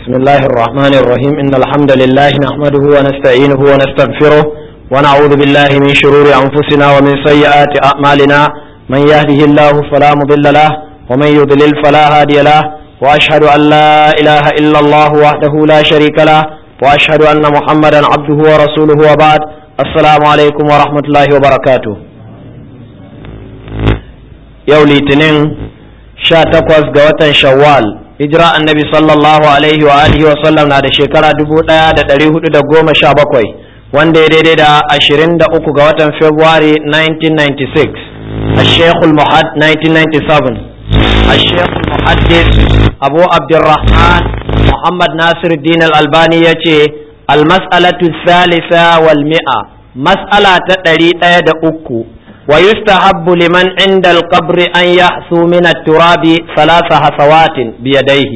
بسم الله الرحمن الرحيم إن الحمد لله نحمده ونستعينه ونستغفره ونعوذ بالله من شرور أنفسنا ومن سيئات أعمالنا من يهده الله فلا مضل له ومن يضلل فلا هادي له وأشهد أن لا إله إلا الله وحده لا شريك له وأشهد أن محمدا عبده ورسوله وبعد السلام عليكم ورحمة الله وبركاته yau litinin sha takwas ga watan shawwal hijira annabi sallallahu alaihi wa alihi wa sallam na da shekara dubu ɗaya da ɗari hudu da goma sha bakwai wanda ya daidai da ashirin da uku ga watan february 1996 a shekul muhad 1997 a shekul muhaddis abu abdurrahman muhammad nasir din al-albani ya ce almas'alatu salisa wal mi'a mas'ala ta ɗari ɗaya da uku ويستحب لمن عند القبر أن يحثو من التراب ثلاث حصوات بيديه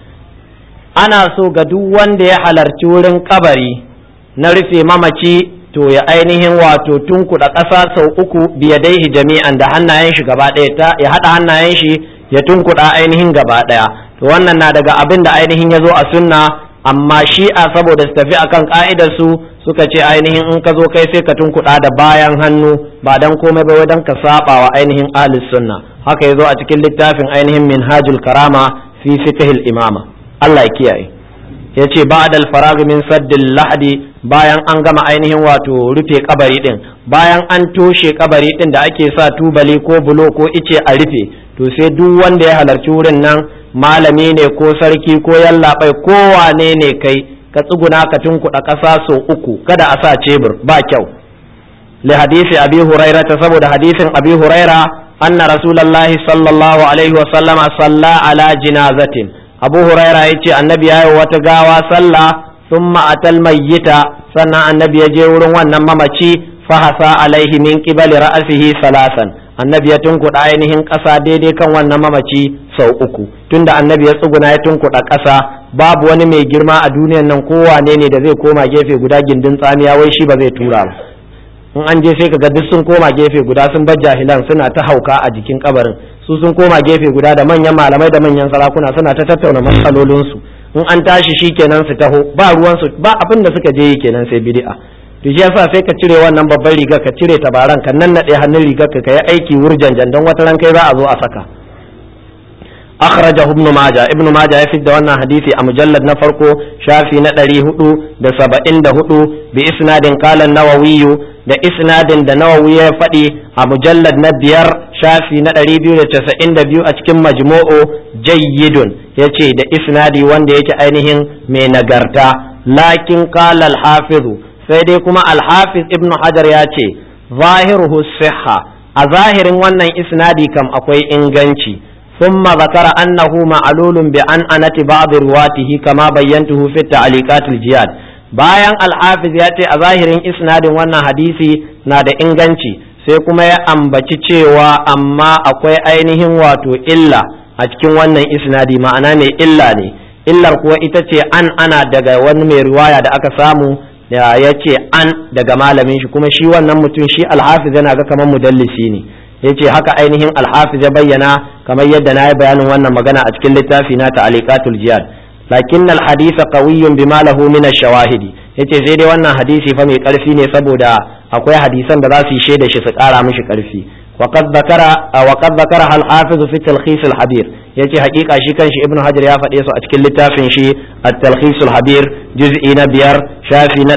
ana so ga duk wanda ya halarci wurin kabari na rufe mamaci to ya ainihin wato tunkuɗa ƙasa sau uku biyadaihi jami'an da hannayen shi gaba ɗaya ta ya haɗa hannayen shi ya tunkuɗa ainihin gaba ɗaya to wannan na daga abin da ainihin ya zo a sunna amma shi'a saboda su tafi akan ka'idar su suka ce ainihin in ka zo kai sai ka tunkuɗa da bayan hannu ba dan komai ba dan ka saba wa ainihin ahlus sunna haka yazo a cikin littafin ainihin minhajul karama fi fiqhil imama Allah ya kiyaye yace ba'da al-farag min saddil lahdi bayan an gama ainihin wato rufe kabari din bayan an toshe kabari din da ake sa tubali ko bulo ko ice a rufe to sai duk wanda ya halarci wurin nan malami ne ko sarki ko yallaɓai ko wane ne kai ka tsuguna ka tunkuɗa ƙasa sau uku kada a sa cebur ba kyau li hadisi abi huraira ta saboda hadisin abi huraira anna rasulullahi sallallahu alaihi wa sallama salla ala jinazatin abu huraira ya ce annabi ya yi wata gawa sallah thumma atal mayyita sannan annabi ya je wurin wannan mamaci fahasa alaihi min qibali ra'sihi salasan annabi ya tunkuɗa ainihin ƙasa daidai kan wannan mamaci sau uku tunda annabi ya tsuguna ya tunkuɗa ƙasa babu wani mai girma a duniyan nan kowane ne da zai koma gefe guda gindin tsamiya wai shi ba zai tura ba in an je sai kaga duk sun koma gefe guda sun bar jahilan suna ta hauka a jikin kabarin su sun koma gefe guda da manyan malamai da manyan sarakuna suna ta tattauna matsalolinsu in an tashi shi kenan su taho ba ruwansu ba abin da suka je yi kenan sai bid'a to shi yasa sai ka cire wannan babban riga ka cire tabaran ka nan nade hannun rigar ka yi aiki wurjanjan don wata ran kai za a zo a saka akhrajahu ibn majah ibn majah ya fidda wannan hadisi a mujallad na farko shafi na 474 bi isnadin qala an-nawawi da isnadin da nawawi ya faɗi a mujallad na biyar shafi na 292 a cikin majmu'u jayyidun yace da isnadi wanda yake ainihin mai nagarta lakin qala al-hafizu sai dai kuma alhafiz ibn hajar ya ce zahiruhu siha a zahirin wannan isnadi kam akwai inganci ثم ذكر أنه معلول بأنأنة بعض رواته كما بينته في التعليقات الجياد bayan alhafiz ya ce a zahirin isnadin wannan hadisi na da inganci sai kuma ya ambaci cewa amma akwai ainihin wato illa a cikin wannan isnadi ma'ana mai illa ne illar kuwa ita ce an ana daga wani mai riwaya da aka samu da ya ce an daga malamin shi kuma shi wannan mutum shi alhafiz yana ga kamar mudallisi ne ya ce haka ainihin alhafiz ya bayyana kamar yadda na yi bayanin wannan magana a cikin littafi na ta'aliqatul jihad lakin alhadith qawiyyun bima lahu min ash-shawahidi yace sai dai wannan hadisi fa mai karfi ne saboda akwai hadisan da za su yi shaida shi su kara mishi karfi وقد ذكر وقد ذكرها الحافظ في التلخيص الحبير yace hakika shi kanshi ibnu hajar ya faɗe su a cikin littafin shi at-talkhis al-habir juz'i na biyar shafi na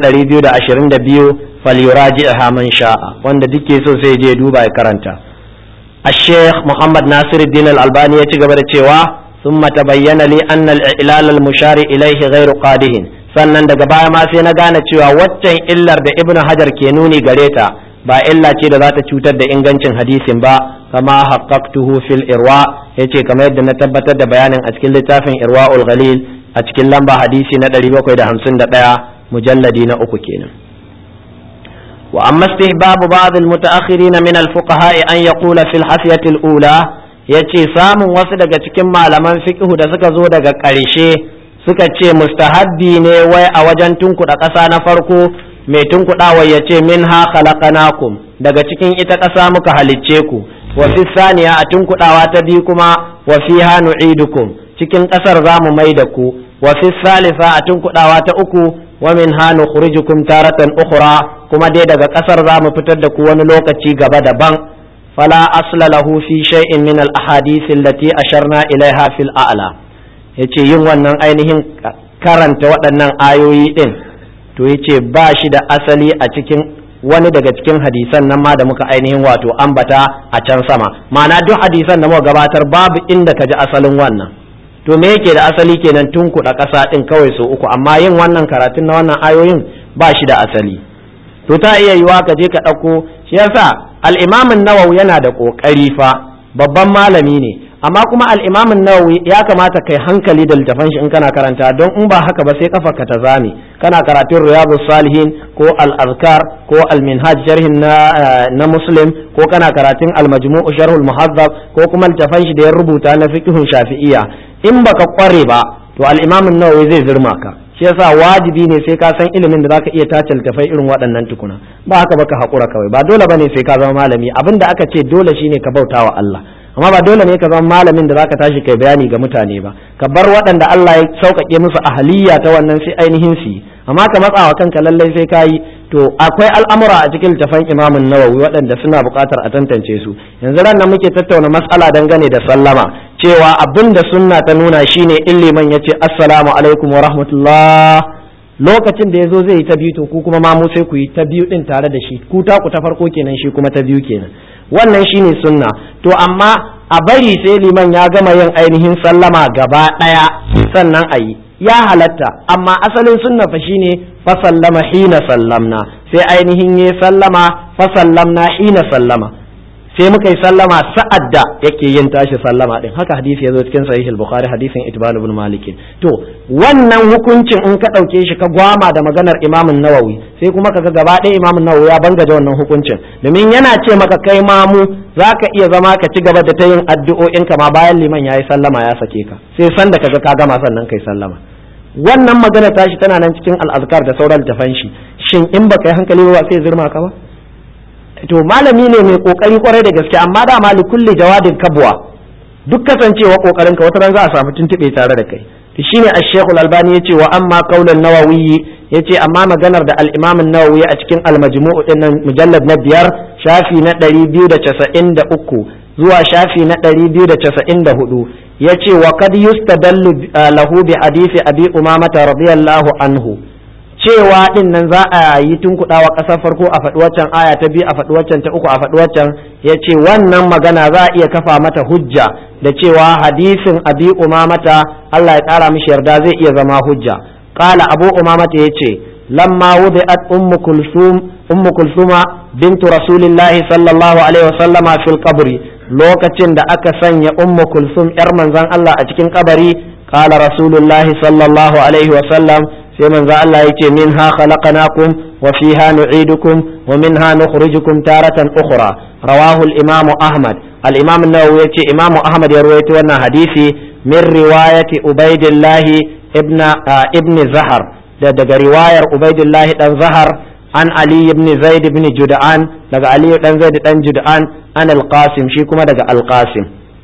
222 falyuraji'ha man sha'a wanda duke so sai je duba ya karanta الشيخ محمد ناصر الدين الألباني يتجب cewa ثم تبين لي أن الإعلال المشار إليه غير قاده sannan daga baya ma sai na gane cewa waccan illar da ibnu hajar ke nuni gare ta ba illa ce da za ta cutar da ingancin hadisin ba kama haqqaqtuhu fil irwa yace kamar yadda na tabbatar da bayanin a cikin littafin irwaul ghalil a cikin lamba hadisi na 751 mujalladi na uku kenan wa amma istihbab ba'd al mutaakhirin min al fuqaha an yaqula fil hasiyati al ula yace samun wasu daga cikin malaman fiqh da suka zo daga ƙarshe suka ce mustahabbi ne wai a wajen tunkuɗa ƙasa na farko mai tunkuɗawa ya ce min ha khalaqanakum daga cikin ita ƙasa muka halicce ku wa fi saniya a tunkuɗawa ta biyu kuma wa fiha nu'idukum cikin ƙasar za mu mai da ku wa fi salisa a tunkuɗawa ta uku wa min ha nukhrijukum taratan ukhra kuma dai daga ƙasar za mu fitar da ku wani lokaci gaba daban fala asla lahu fi shay'in min al ahadith allati asharna ilaiha fil a'la yace yin wannan ainihin karanta waɗannan ayoyi din to yace ba shi da asali a cikin wani daga cikin hadisan nan ma da muka ainihin wato ambata a can sama ma'ana duk hadisan da muka gabatar babu inda ka ji asalin wannan to me yake da asali kenan tun kuɗa ƙasa ɗin kawai so uku amma yin wannan karatun na wannan ayoyin ba shi da asali to ta iya yiwa ka je ka ɗauko shi yasa al'imamin nawawi yana da ƙoƙari fa babban malami ne amma kuma al'imamin nawawi ya kamata kai hankali da littafan shi in kana karanta don in ba haka ba sai kafa ka ta zame kana karatun riyadu salihin ko al-azkar ko al-minhaj sharhin na na muslim ko kana karatun al-majmu' sharhul muhazzab ko kuma littafan shi da ya rubuta na fiqhun shafi'iyya in baka kware ba to al-imamin nawawi zai zirma ka shi yasa wajibi ne sai ka san ilimin da zaka iya tace littafai irin waɗannan tukuna ba haka baka hakura kawai ba dole bane sai ka zama malami abinda aka ce dole shine ka bautawa Allah amma ba dole ne ka zama malamin da zaka tashi kai bayani ga mutane ba ka bar waɗanda Allah ya sauƙaƙe musu ahaliya ta wannan sai ainihin su yi amma ka matsawa kanka lallai sai ka yi to akwai al'amura a cikin littafan imamun nawawi waɗanda suna buƙatar a tantance su yanzu ran nan muke tattauna matsala dangane da sallama cewa abin da sunna ta nuna shine in liman ya ce assalamu alaikum wa rahmatullah lokacin da ya zo zai yi ta biyu to ku kuma mamu sai ku yi ta biyu din tare da shi ku ta ku ta farko kenan shi kuma ta biyu kenan wannan shine sunna to amma a bari sai liman ya gama yin ainihin sallama gaba ɗaya sannan a yi ya halatta amma asalin sunna fa shine fa sallama hina sallamna sai ainihin ya sallama fa sallamna hina sallama sai muka yi sallama sa'ad da yake yin tashi sallama din haka hadisi ya zo cikin sahih al-bukhari hadisin itban ibn malik to wannan hukuncin in ka dauke shi ka gwama da maganar imam nawawi sai kuma kaga gaba ɗaya imam nawawi ya banga da wannan hukuncin domin yana ce maka kai mamu zaka iya zama ka ci gaba da ta yin addu'o'in ka ma bayan liman yayi sallama ya sake ka sai san da kaga ka gama sannan kai sallama wannan magana tashi tana nan cikin al-azkar da sauran tafan shi shin in baka yi hankali ba sai zirma ka ba to malami ne mai kokari kwarai da gaske amma da mali kulli jawadin kabwa duk kasancewa kokarin ka wata ran za a samu tuntube tare da kai to shine ash-shaykh al-albani yace wa amma qaulan nawawi yace amma maganar da al-imam an-nawawi a cikin al-majmu' din nan mujallad na biyar shafi na 293 zuwa shafi na 294 yace wa kad yustadallu lahu bi hadisi abi umamata radiyallahu anhu cewa din nan za a yi tunkuɗawa ƙasar farko a faɗi waccan aya ta biyu a faɗi waccan ta uku a faɗi waccan ya ce wannan magana za a iya kafa mata hujja da cewa hadisin abi umamata Allah ya ƙara mishi yarda zai iya zama hujja qala abu umamata ya ce lamma wudi'at ummu kulsum ummu kulsuma bintu rasulillahi sallallahu alaihi wasallama fil qabri lokacin da aka sanya ummu kulsum yar manzon Allah a cikin kabari qala rasulullahi sallallahu alaihi wasallam sai manzo Allah yace minha khalaqnakum wa fiha nu'idukum wa minha nukhrijukum taratan ukhra rawahu al-imam Ahmad al-imam an-Nawawi yace imam Ahmad ya rawaito wannan hadisi min riwayati Ubaidillah ibn ibn Zahar da daga riwayar Ubaidillah dan Zahar an Ali ibn Zaid ibn Jud'an daga Ali dan Zaid dan Jud'an an al-Qasim shi kuma daga al-Qasim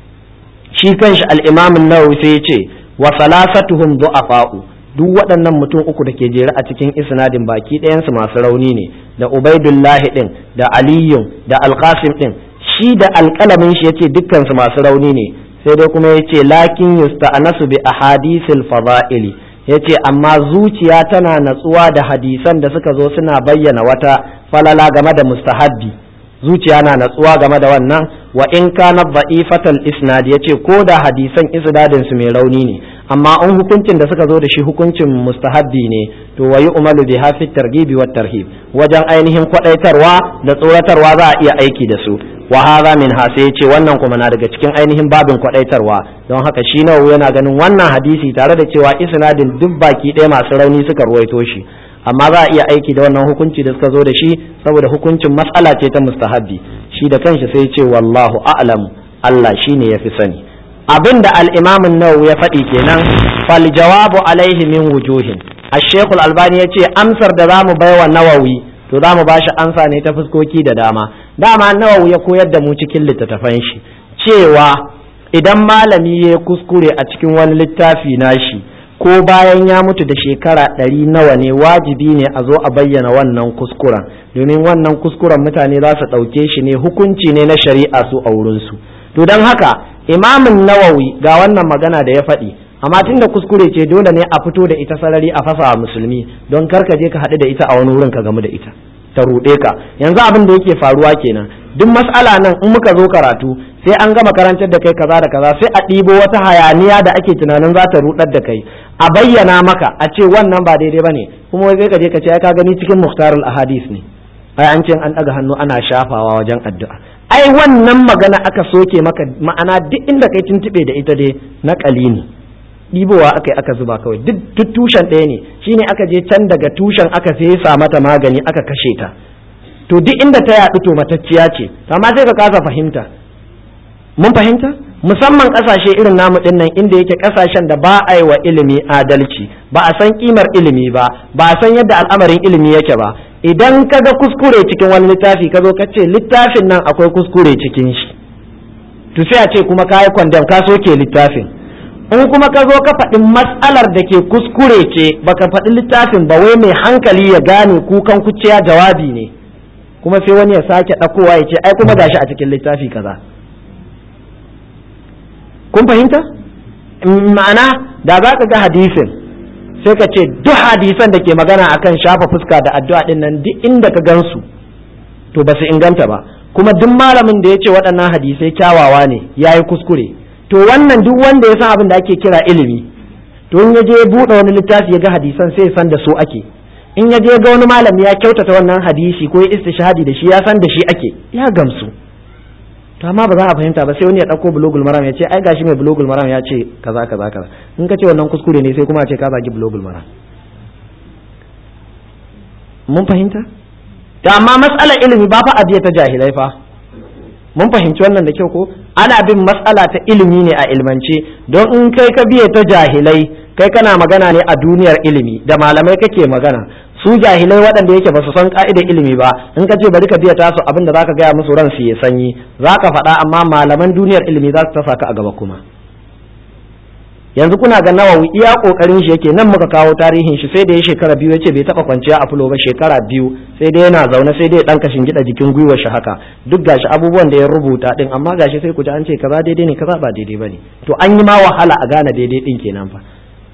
shi kanshi al-imam an-Nawawi sai yace wa salasatuhum du'afa'u duk waɗannan mutum uku da ke jere a cikin isnadin baki ɗayansu masu rauni ne da ubaidullahi ɗin da aliyun da alkasim ɗin shi da alƙalamin shi yace dukkansu masu rauni ne sai dai kuma yace lakin yusta'nasu bi ahadisil fada'ili yace amma zuciya tana natsuwa da hadisan da suka zo suna bayyana wata falala game da mustahabbi zuciya na natsuwa game da wannan wa in kana dha'ifatal isnad yace ko da hadisan isnadin su mai rauni ne amma an hukuncin da suka zo da shi hukuncin mustahabbi ne to wayi umalu bi hafi targibi wa tarhib wajen ainihin kwadaitarwa da tsoratarwa za a iya aiki da su wa hadha min ha sai yace wannan kuma na daga cikin ainihin babin kwadaitarwa don haka shi nawa yana ganin wannan hadisi tare da cewa isnadin duk baki ɗaya masu rauni suka ruwaito shi amma za a iya aiki da wannan hukunci da suka zo da shi saboda hukuncin matsala ce ta mustahabbi shi da kanshi sai ce wallahu a'lam Allah shine yafi sani abin da al'imamin nawawi ya faɗi kenan fal jawabu alaihi min wujuhin ashekul albani ya ce amsar da za mu baiwa nawawi to za mu ba shi amsa ne ta fuskoki da dama dama nawawi ya koyar da mu cikin littattafan shi cewa idan malami ya kuskure a cikin wani littafi nashi ko bayan ya mutu da shekara ɗari nawa ne wajibi ne a zo a bayyana wannan kuskuren domin wannan kuskuren mutane za su ɗauke shi ne hukunci ne na shari'a su a wurinsu to don haka imamin nawawi ga wannan magana da ya faɗi amma tun da kuskure ce dole ne a fito da ita sarari a fasa musulmi don kar ka je ka haɗu da ita a wani wurin ka gamu da ita ta ruɗe ka yanzu abin da yake faruwa kenan duk mas'ala nan in muka zo karatu sai an gama karantar da kai kaza da kaza sai a ɗibo wata hayaniya da ake tunanin za ta ruɗar da kai a bayyana maka a ce wannan ba daidai bane kuma wai sai ka je ka ce ka gani cikin muhtarul ahadis ne ai an ce an ɗaga hannu ana shafawa wajen addu'a ai wannan magana aka soke maka ma'ana duk inda kai tuntube da ita dai na ne ɗibowa aka yi aka zuba kawai duk tushen ɗaya ne shine aka je can daga tushen aka fesa mata magani aka kashe ta to duk inda ta yaɗu to matacciya ce amma sai ka kasa fahimta mun fahimta musamman ƙasashe irin namu ɗin nan inda yake ƙasashen da ba a yi wa ilimi adalci ba a san ƙimar ilimi ba ba a san yadda al'amarin ilimi yake ba idan ka ga kuskure cikin wani littafi ka zo ka ce littafin nan akwai kuskure cikin shi to sai a ce kuma ka yi kwandam ka soke littafin in kuma ka zo ka faɗi matsalar da ke kuskure ce baka faɗi littafin ba wai mai hankali ya gane kukan kuciya jawabi ne kuma sai wani ya sake ɗakowa ya ce ai kuma gashi a cikin littafi kaza kun fahimta ma'ana da za ka ga hadisin sai ka ce duk hadisan da ke magana akan shafa fuska da addu'a din nan duk inda ka gansu to ba su inganta ba kuma duk malamin da ya ce waɗannan hadisai kyawawa ne ya yi kuskure to wannan duk wanda ya san abin da ake kira ilimi to in ya je ya buɗe wani littafi ya ga hadisan sai ya san da su ake in ya je ga wani malami ya kyautata wannan hadisi ko ya istishhadi da shi ya san da shi ake ya gamsu to amma ba za a fahimta ba sai wani ya ɗauko bulogul maram ya ce ai gashi mai bulogul maram ya ce kaza kaza kaza in ka ce wannan kuskure ne sai kuma a ce ka zagi bulogul maram mun fahimta to amma matsalar ilimi ba fa abiya ta jahilai fa mun fahimci wannan da kyau ko ana bin matsala ta ilimi ne a ilmance don in kai ka biye ta jahilai kai kana magana ne a duniyar ilimi da malamai kake magana su jahilai waɗanda yake ba su san ka'idar ilimi ba in ka ce bari ka biya tasu abin da zaka gaya musu ran su ya sanyi zaka faɗa amma malaman duniyar ilimi za su tasa ka a gaba kuma yanzu kuna ga nawawi iya kokarin shi yake nan muka kawo tarihin shi sai da ya shekara biyu yace bai taba kwanciya a fulo ba shekara biyu sai dai yana zaune sai dai dan kashin gida jikin gwiwar shi haka duk gashi abubuwan da ya rubuta din amma gashi sai ku ji an ce kaza daidai ne kaza ba daidai bane to an yi ma wahala a gane daidai din kenan fa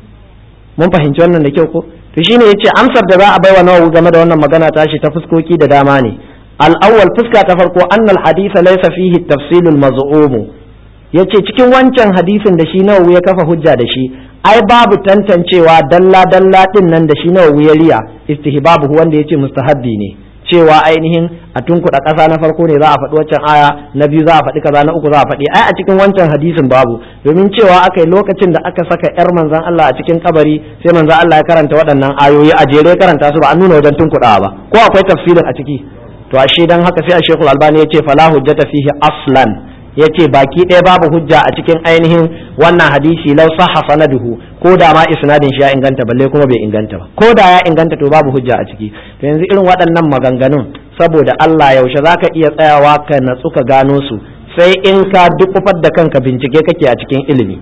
mun fahimci wannan da kyau ko to shine yace amsar da za a baiwa nawawi game da wannan magana tashi ta fuskoki da dama ne al-awwal fuska ta farko annal hadisa laysa fihi tafsilul maz'um ya ce cikin wancan hadisin da shi nawawi ya kafa hujja da shi ai babu tantancewa dalla dalla din nan da shi nawawi ya riya istihbabu wanda ya ce mustahabbi ne cewa ainihin a tunkuɗa ƙasa na farko ne za a faɗi waccan aya na biyu za a faɗi kaza na uku za a faɗi ai a cikin wancan hadisin babu domin cewa aka yi lokacin da aka saka yar manzan Allah a cikin kabari sai manzan Allah ya karanta waɗannan ayoyi a jere karanta su ba an nuna wajen tunkuɗawa ba ko akwai tafsirin a ciki to ashe dan haka sai a Sheikhul Albani ya ce fala hujjata fihi aslan ya ce baki ɗaya babu hujja a cikin ainihin wannan hadisi lau sahha sanaduhu ko da ma isnadin shi ya inganta balle kuma bai inganta ba ko da ya inganta to babu hujja a ciki to yanzu irin waɗannan maganganun saboda Allah yaushe zaka iya tsayawa ka natsu ka gano su sai in ka dukufar da kanka bincike kake a cikin ilimi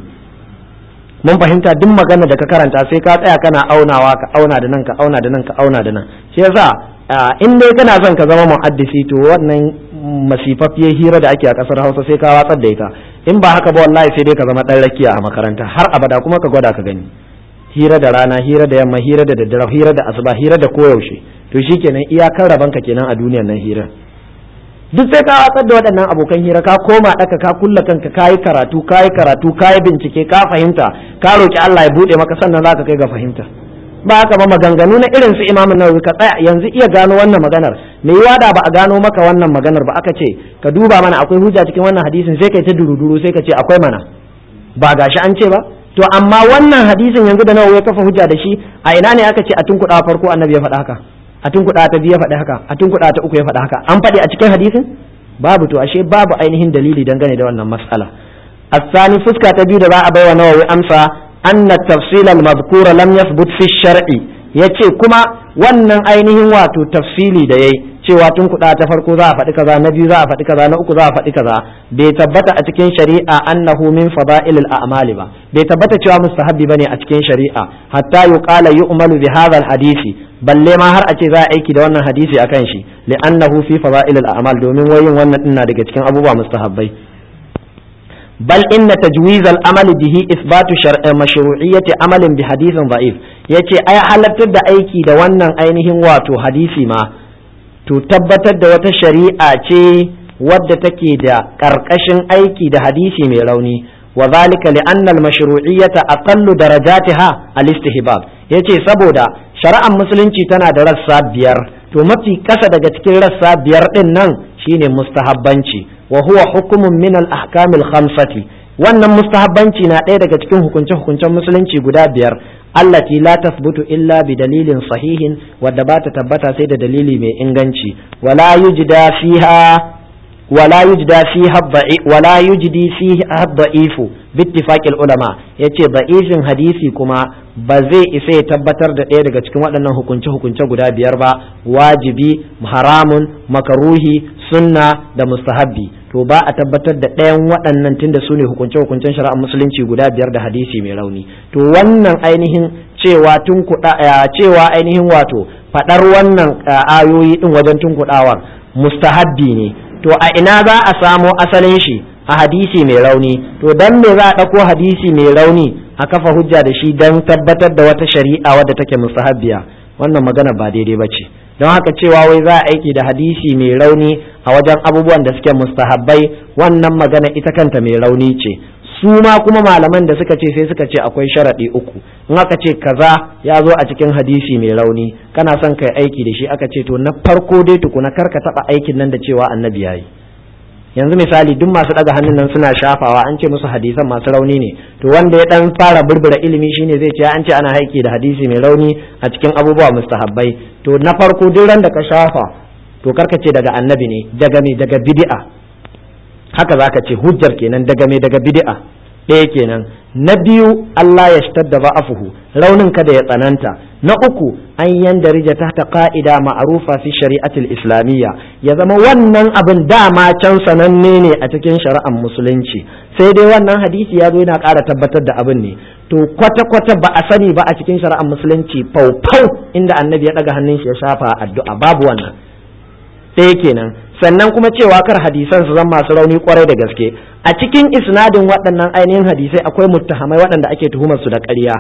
mun fahimta duk magana da ka karanta sai ka tsaya kana aunawa ka auna da nan ka auna da nan ka auna da nan shi yasa in dai kana son ka zama muhaddisi to wannan masifafiyar hira da ake a kasar hausa sai ka watsar da ita in ba haka ba wallahi sai dai ka zama dan rakiya a makaranta har abada kuma ka gwada ka gani hira da rana hira da yamma hira da daddare hira da asuba hira da koyaushe to shikenan iyakar raban ka kenan a duniyar nan hira duk sai ka watsar da waɗannan abokan hira ka koma ɗaka ka kulla kanka ka yi karatu ka yi karatu ka yi bincike ka fahimta ka roki Allah ya buɗe maka sannan za ka kai ga fahimta ba haka ba maganganu na irin su imamu nawawi ka tsaya yanzu iya gano wannan maganar me yiwa da ba a gano maka wannan maganar ba aka ce ka duba mana akwai hujja cikin wannan hadisin sai kai ta duruduru sai ka ce akwai mana ba gashi an ce ba to amma wannan hadisin yanzu da nawawi ya kafa hujja da shi a ina ne aka ce a tunkuɗa farko annabi ya faɗa haka a tunkuɗa ta biyu ya faɗi haka a tunkuɗa ta uku ya faɗi haka an faɗi a cikin hadisin babu to ashe babu ainihin dalili dangane da wannan mas'ala الثاني fuska ta biyu da za a baiwa nawawi amsa أن التفصيل المذكور لم يثبت في الشرع yace kuma wannan ainihin wato tafsili da yayi cewa tun kuɗa ta farko za a faɗi kaza na biyu za a faɗi kaza na uku za a faɗi kaza bai tabbata a cikin shari'a annahu min fada'ilil a'mali ba bai tabbata cewa mustahabbi bane a cikin shari'a hatta yuqala yu'malu bi hadha hadisi balle ma har a ce za a aiki da wannan hadisi akan shi li'annahu fi fada'ilil a'mal domin wayin wannan din na daga cikin abubuwa mustahabbai بل إن تجويز العمل به إثبات شرع مشروعية عمل بحديث ضعيف yace ai halartar da aiki da wannan ainihin wato hadisi ma to tabbatar da wata shari'a ce wadda take da ƙarƙashin aiki da hadisi mai rauni wa zalika li anna al mashru'iyyata aqallu darajatiha al istihbab yace saboda shari'ar musulunci tana da rassa biyar to mafi ƙasa daga cikin rassa biyar din nan shine mustahabbanci wa huwa hukumun min al ahkam al khamsati wannan mustahabbanci na ɗaya daga cikin hukunce hukuncen musulunci guda biyar allati la tasbutu illa bi dalilin sahihin wadda ba ta tabbata sai da dalili mai inganci wala yujda fiha wala yujda fiha wala yujdi fiha da'ifu bittifaqil ulama yace da'ifin hadisi kuma ba zai isa ya tabbatar da ɗaya daga cikin waɗannan hukunce hukunce guda biyar ba wajibi haramun makaruhi sunna da mustahabbi to ba a tabbatar da ɗayan waɗannan tunda su ne hukunce hukuncen shari'ar musulunci guda biyar da hadisi mai rauni to wannan ainihin cewa tun cewa ainihin wato faɗar wannan ayoyi ɗin wajen tun kuɗawar mustahabbi ne to a ina za a samo asalin shi a hadisi mai rauni to dan me za a ɗauko hadisi mai rauni a kafa hujja da shi don tabbatar da wata shari'a wadda take mustahabbiya wannan magana ba daidai ba ce don haka cewa wai za a aiki da hadisi mai rauni a wajen abubuwan da suke mustahabbai wannan magana ita kanta mai rauni ce su ma kuma malaman da suka ce sai suka ce akwai sharaɗi uku in aka ce kaza ya zo a cikin hadisi mai rauni kana son kai aiki da shi aka ce to na farko dai tukuna kar ka taɓa aikin nan da cewa annabi yayi yanzu misali duk masu ɗaga hannun nan suna shafawa an ce musu hadisan masu rauni ne to wanda ya dan fara burbura ilimi shine zai ce an ce ana aiki da hadisi mai rauni a cikin abubuwa mustahabbai to na farko duk ran da ka shafa to karka ce daga annabi ne daga me daga bid'a haka zaka ce hujjar kenan daga me daga bid'a ɗaya kenan na biyu Allah ya shitar da ba'afuhu raunin kada ya tsananta na uku an yandarija tahta qa'ida ma'rufa fi shari'atil islamiyya ya zama wannan abin dama can sananne ne a cikin shari'ar musulunci sai dai wannan hadisi ya zo yana ƙara tabbatar da abin ne to kwata-kwata ba a sani ba a cikin shari'ar musulunci faufau inda annabi ya ɗaga hannun shi ya shafa addu'a babu wannan ɗaya kenan sannan kuma cewa kar hadisan su zama masu rauni kwarai da gaske a cikin isnadin waɗannan ainihin hadisai akwai muttahamai waɗanda ake tuhumar su da ƙarya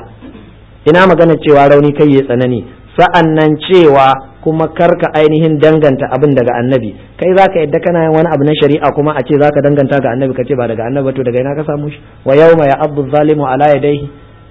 ina magana cewa rauni kai ya tsanani sa'an nan cewa kuma karka ainihin danganta abin daga annabi kai zaka yadda kana yin wani abu na shari'a kuma a ce zaka danganta ga annabi ka ce ba daga annabi to daga ina ka samu shi wa yawma ya abdu zalimu ala yadayhi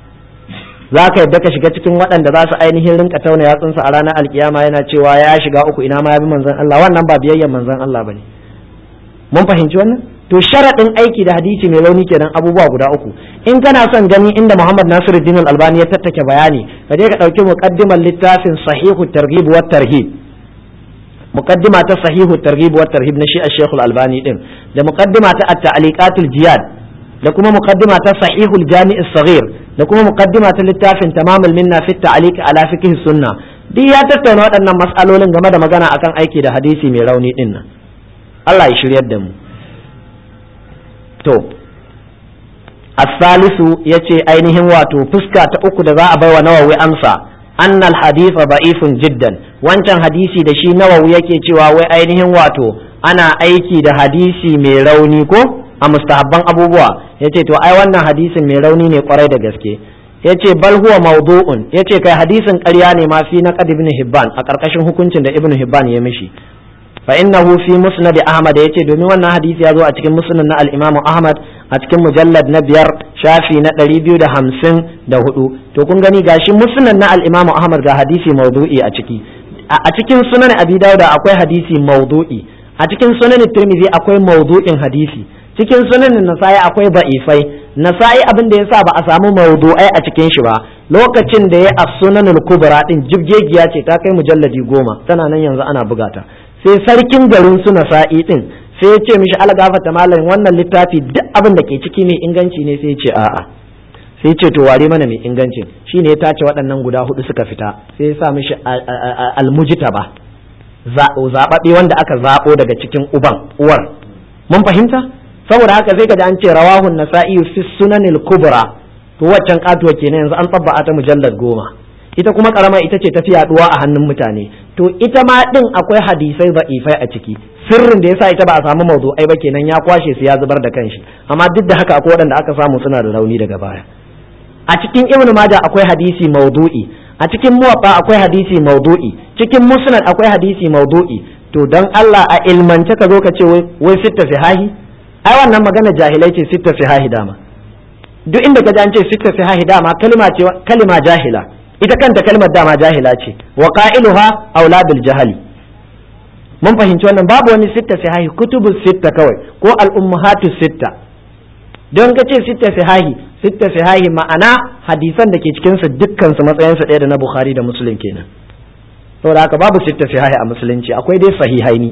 za ka yadda ka shiga cikin waɗanda za su ainihin rinka tauna yatsunsa a ranar alkiyama yana cewa ya shiga uku ina ma ya bi manzon Allah wannan ba biyayyen manzon Allah bane mun fahimci wannan to sharaɗin aiki da hadisi mai launi kenan abubuwa guda uku in kana son gani inda Muhammad Nasiruddin Al-Albani ya tattake bayani ka je ka ɗauki muqaddimar littafin Sahihu Targhib wa Tarhib muqaddima ta Sahihu Targhib wa Tarhib na shi Sheikh Al-Albani din da muqaddima ta At-Ta'liqatul Jiyad da kuma muqaddima ta Sahihul Jami' As-Saghir da kuma muqaddima ta littafin tamamul minna fi ta'liq ala fiqh sunna duk ya tattauna waɗannan mas'alolin game da magana akan aiki da hadisi mai rauni din nan Allah ya shiryar da mu to as-salisu yace ainihin wato fuska ta uku da za a baiwa nawawi amsa annal haditha da'ifun jiddan wancan hadisi da shi nawawi yake cewa wai ainihin wato ana aiki da hadisi mai rauni ko a mustahabban abubuwa yace to ai wannan hadisin mai rauni ne kwarai da gaske yace bal huwa mawdu'un yace kai hadisin ƙarya ne ma fi naqad ibn hibban a ƙarƙashin hukuncin da ibn hibban ya mishi fa innahu fi musnad ahmad yace domin wannan hadisi ya zo a cikin musnad na al-imam ahmad a cikin mujallad na biyar shafi na ɗari biyu da hamsin da hudu to kun gani gashi musnad na al-imam ahmad ga hadisi mawdu'i a ciki a cikin sunan abi dawud akwai hadisi mawdu'i a cikin sunan tirmidhi akwai mawdu'in hadisi cikin sunanin nasa'i akwai ba'ifai nasa'i abin da yasa ba a samu mawdu'ai a cikin shi ba lokacin da ya as-sunanul kubra din jibgegiya ce ta kai mujalladi goma tana nan yanzu ana bugata sai sarkin garin su nasa'i din sai ya ce mishi algafata malam wannan littafi duk abin da ke ciki mai inganci ne sai ya ce a'a sai ce to ware mana mai ingancin shine ya tace waɗannan guda hudu suka fita sai ya sa mishi almujtaba zaɓaɓɓe wanda aka zaɓo daga cikin uban uwar mun fahimta saboda haka sai kaji an ce rawahun nasa'i fi sunanil kubra to waccan katuwa kenan yanzu an tsabba ta mujallar goma ita kuma karama ita ce tafi yaduwa a hannun mutane to ita ma din akwai hadisai da'ifai a ciki sirrin da yasa ita ba a samu mawdu'ai ba kenan ya kwashe su ya zubar da kanshi amma duk da haka akwai waɗanda aka samu suna da rauni daga baya a cikin ibnu majah akwai hadisi mawdu'i a cikin muwatta akwai hadisi mawdu'i cikin musnad akwai hadisi mawdu'i to dan Allah a ilmance ka zo ka ce wai sitta sihahi ai wannan magana jahilai ce sitta sihahi dama duk inda ka ji an ce sitta sihahi dama kalma ce kalma jahila ita kanta kalmar dama jahila ce wa qailuha aula bil jahali mun fahimci wannan babu wani sitta sihahi kutubu sitta kawai ko al ummahatu sitta don ka ce sitta sihahi sitta sihahi ma'ana hadisan da ke cikin su dukkan su matsayin su ɗaya da na bukhari da muslim kenan saboda haka babu sitta sihahi a musulunci akwai dai sahihaini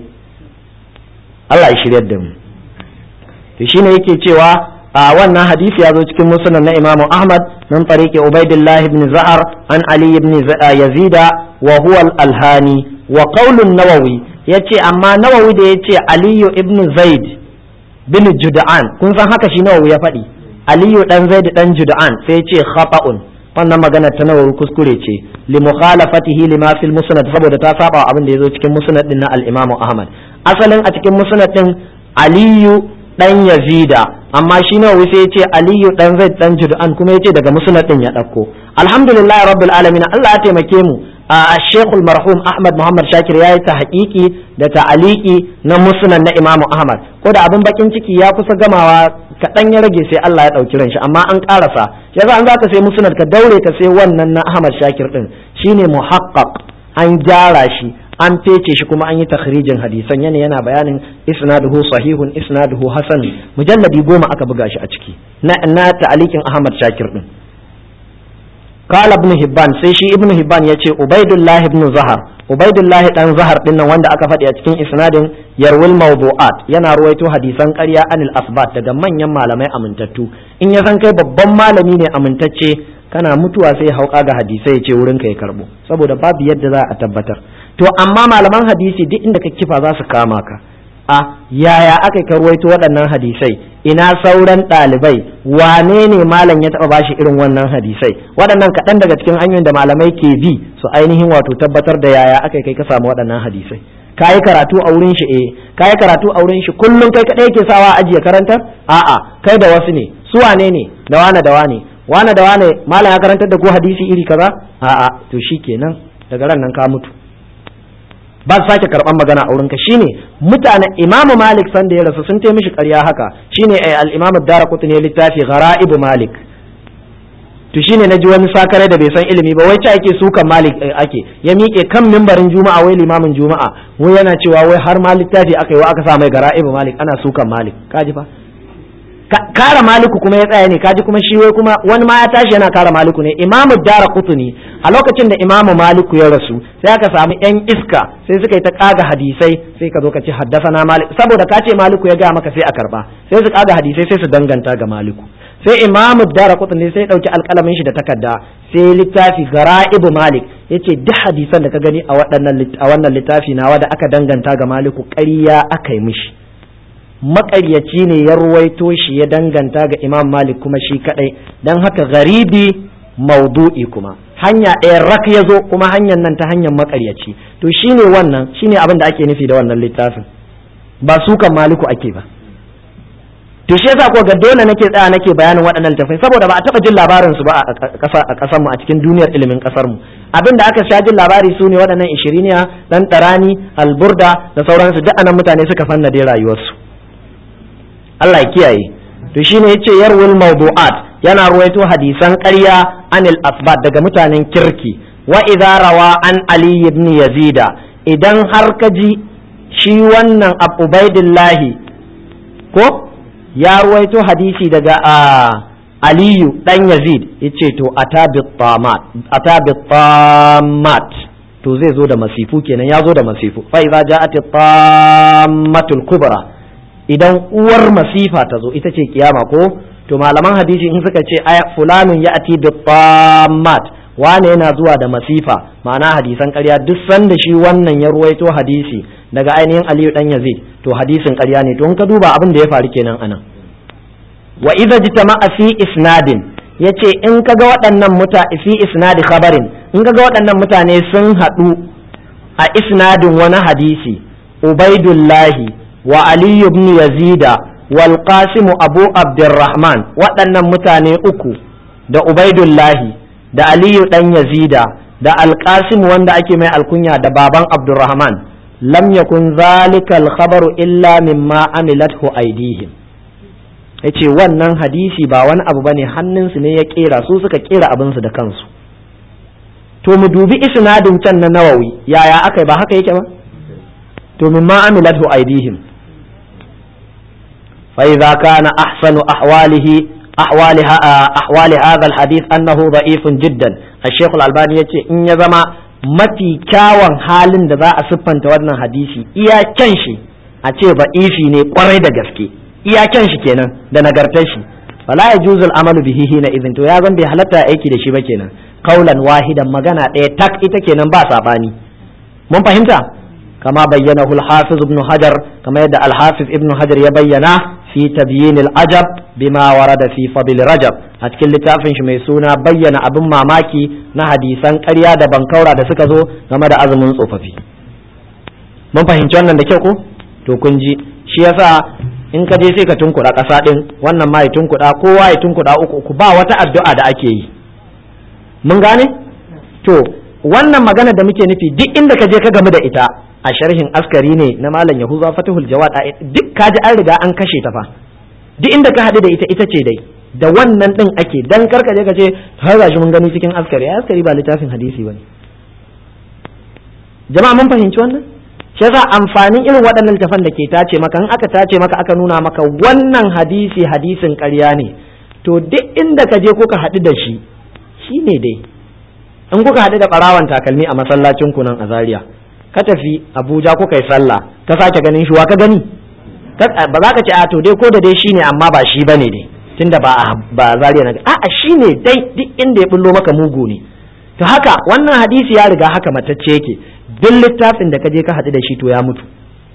Allah ya shiryar da mu to shine yake cewa a wannan hadisi ya zo cikin musnad na Imam Ahmad min tariqi Ubaidillah ibn Za'ar an Ali ibn Yazida wa huwa al-Alhani wa qaulun Nawawi yace amma Nawawi da yace Ali ibn Zaid bin Jud'an kun san haka shi Nawawi ya faɗi Ali dan Zaid dan Jud'an sai yace khata'un wannan magana ta Nawawi kuskure ce li mukhalafatihi lima fil musnad saboda ta saba abin da yazo cikin musnad din na al-Imam Ahmad asalin a cikin musnad din Aliyu dan Yazida amma shi ne sai ya ce Aliyu dan Zaid dan Jud'an kuma ya ce daga musnad din ya dauko alhamdulillah rabbil alamin Allah ya taimake mu a Sheikhul marhum Ahmad Muhammad Shakir ya yi ta haƙiƙi da ta'aliki na musnad na Imam Ahmad ko da abin bakin ciki ya kusa gamawa kaɗan ya rage sai Allah ya ɗauki ran shi amma an ƙarasa yanzu an zaka sai musnad ka daure ka sai wannan na Ahmad Shakir din shine muhaqqaq an gyara shi an fece shi kuma an yi takhrijin hadisan yana yana bayanin isnaduhu sahihun isnaduhu hasan mujalladi goma aka buga shi a ciki na na ta'alikin Ahmad Shakir din قال ابن هبان sai shi ibn hibban yace ubaidullah ibn zahar ubaidullah dan zahar din nan wanda aka faɗi a cikin isnadin yarwil mawdu'at yana ruwaito hadisan ƙarya anil asbat daga manyan malamai amintattu in ya san kai babban malami ne amintacce kana mutuwa sai hauka ga hadisai ya ce wurin ka ya karbo saboda babu yadda za a tabbatar to amma malaman hadisi duk inda ka kifa za su kama ka a yaya aka ka ruwaito waɗannan hadisai ina sauran ɗalibai wane ne malam ya taɓa bashi irin wannan hadisai waɗannan kaɗan daga cikin hanyoyin da malamai ke bi su ainihin wato tabbatar da yaya aka kai ka samu waɗannan hadisai ka yi karatu a wurin shi eh ka yi karatu a wurin shi kullum kai kaɗai ke sawa ajiye karantar a'a kai da wasu ne su wane ne da wane da wane wane da wane malam ya karantar da ko hadisi iri kaza a'a to shikenan daga ran nan ka mutu ba su sake karban magana a wurinka shine mutane imamu malik san da ya rasu sun mishi ƙarya haka shine al-imamu daraqutni ne littafi ghara'ibu malik to shine naji wani sakare da bai san ilimi ba wai ta ake sukan malik ake ya miƙe kan mimbarin juma'a wai limamin juma'a wai yana cewa wai har ma littafi aka yi wa aka sa mai ghara'ibu malik ana sukan malik kaji fa kara maliku kuma ya tsaya ne kaji kuma shi wai kuma wani ma ya tashi yana kara maliku ne imamu dara kutuni a lokacin da imamu maliku ya rasu sai aka samu yan iska sai suka yi ta kaga hadisai sai ka zo ka ce haddasa na malik saboda ka ce maliku ya gaya maka sai a karba sai su kaga hadisai sai su danganta ga maliku sai imamu dara kutuni sai ya dauki alkalamin shi da takarda sai littafi gara'ibu malik yace duk hadisan da ka gani a wannan littafi nawa da aka danganta ga maliku ƙarya aka yi mishi maƙaryaci ne ya ruwaito shi ya danganta ga imam malik kuma shi kadai don haka garibi maudu'i kuma hanya ɗaya rak ya zo kuma hanyar nan ta hanyar maƙaryaci to shine wannan shine abin da ake nufi da wannan littafin ba sukan maliku ake ba to shi yasa ko ga dole nake tsaya nake bayanin waɗannan littafai saboda ba a taɓa jin labarin su ba a ƙasar mu a cikin duniyar ilimin ƙasar mu abin da aka sha jin labari su ne waɗannan ishiriniya dan tarani alburda da sauransu duk anan mutane suka fanna dai rayuwarsu Allah ya kiyaye to shine yace yarwul mawdu'at yana ruwaito hadisan ƙarya anil asbat daga mutanen kirki wa idza rawa an ali ibn yazida idan har ka ji shi wannan ubaidillahi ko ya ruwaito hadisi daga aliyu dan yazid yace to atabit tamat atabit tamat to zai zo da masifu kenan ya zo da masifu fa idza ja'at tammatul kubra idan uwar masifa ta zo ita ce kiyama ko to malaman hadisi in suka ce aya fulanun ya ati bi tammat wane yana zuwa da masifa ma'ana hadisan ƙarya duk sanda shi wannan ya ruwaito hadisi daga ainihin aliyu dan yazid to hadisin ƙarya ne to in ka duba abin da ya faru kenan anan wa idza jitama'a fi isnadin yace in kaga waɗannan muta fi isnadi khabarin in kaga waɗannan mutane sun haɗu a isnadin wani hadisi ubaidullahi wa aliyu ibn yazida wal qasim abu abdurrahman waɗannan mutane uku da ubaidullahi da aliyu dan yazida da alqasim wanda ake mai alkunya da baban abdurrahman lam yakun zalika al-khabaru illa mimma amilathu aydihim yace wannan hadisi ba wani abu bane hannunsu ne ya kera su suka kera abinsu da kansu to mu dubi isnadin can na nawawi yaya aka ba haka yake ba to mimma amilathu aydihim fa idza kana ahsanu ahwalihi أحوال أحوال هذا الحديث أنه ضعيف جدا الشيخ الألباني يتي إن يزما mafi kyawun halin da za a siffanta wannan hadisi iya kyan shi a ce ba'ifi ne kwarai da gaske iya kyan shi kenan da nagartar shi fala ya juzul amalu bihi hina idin to ya zan bai halatta aiki da shi ba kenan kaulan wahidan magana ɗaya tak ita kenan ba sabani mun fahimta kama bayyana al-hafiz ibn hajar kama yadda al-hafiz ibn hajar ya bayyana fi tabyin al-ajab bima warada fi fadl rajab a cikin littafin shi mai suna bayyana abin mamaki na hadisan ƙarya da bankaura da suka zo game da azumin tsofaffi mun fahimci wannan da kyau ko to kun ji shi yasa in ka je sai ka tunkuɗa ƙasa ɗin wannan ma ya tunkuɗa kowa ya tunkuɗa uku uku ba wata addu'a da ake yi mun gane to wannan magana da muke nufi duk inda ka je ka gamu da ita a sharhin askari ne na malam yahuza fatihul jawad duk kaji an riga an kashe ta fa duk inda ka haɗu da ita ita ce dai da wannan ɗin ake dan karka je ka ce har gashi mun gani cikin askari askari ba littafin hadisi bane jama'a mun fahimci wannan shi yasa amfanin irin waɗannan littafan da ke tace maka in aka tace maka aka nuna maka wannan hadisi hadisin ƙarya ne to duk inda ka je kuka haɗu da shi shine dai in kuka haɗu da ɓarawan takalmi a masallacin ku nan a Zaria ka tafi Abuja kuka yi sallah ka sake ganin shi wa ka gani ba za ka ce a to dai ko da dai shine amma ba shi bane dai tunda ba ba Zaria na a a shine dai duk inda ya bullo maka mugu ne to haka wannan hadisi ya riga haka matacce yake duk littafin da ka je ka haɗu da shi to ya mutu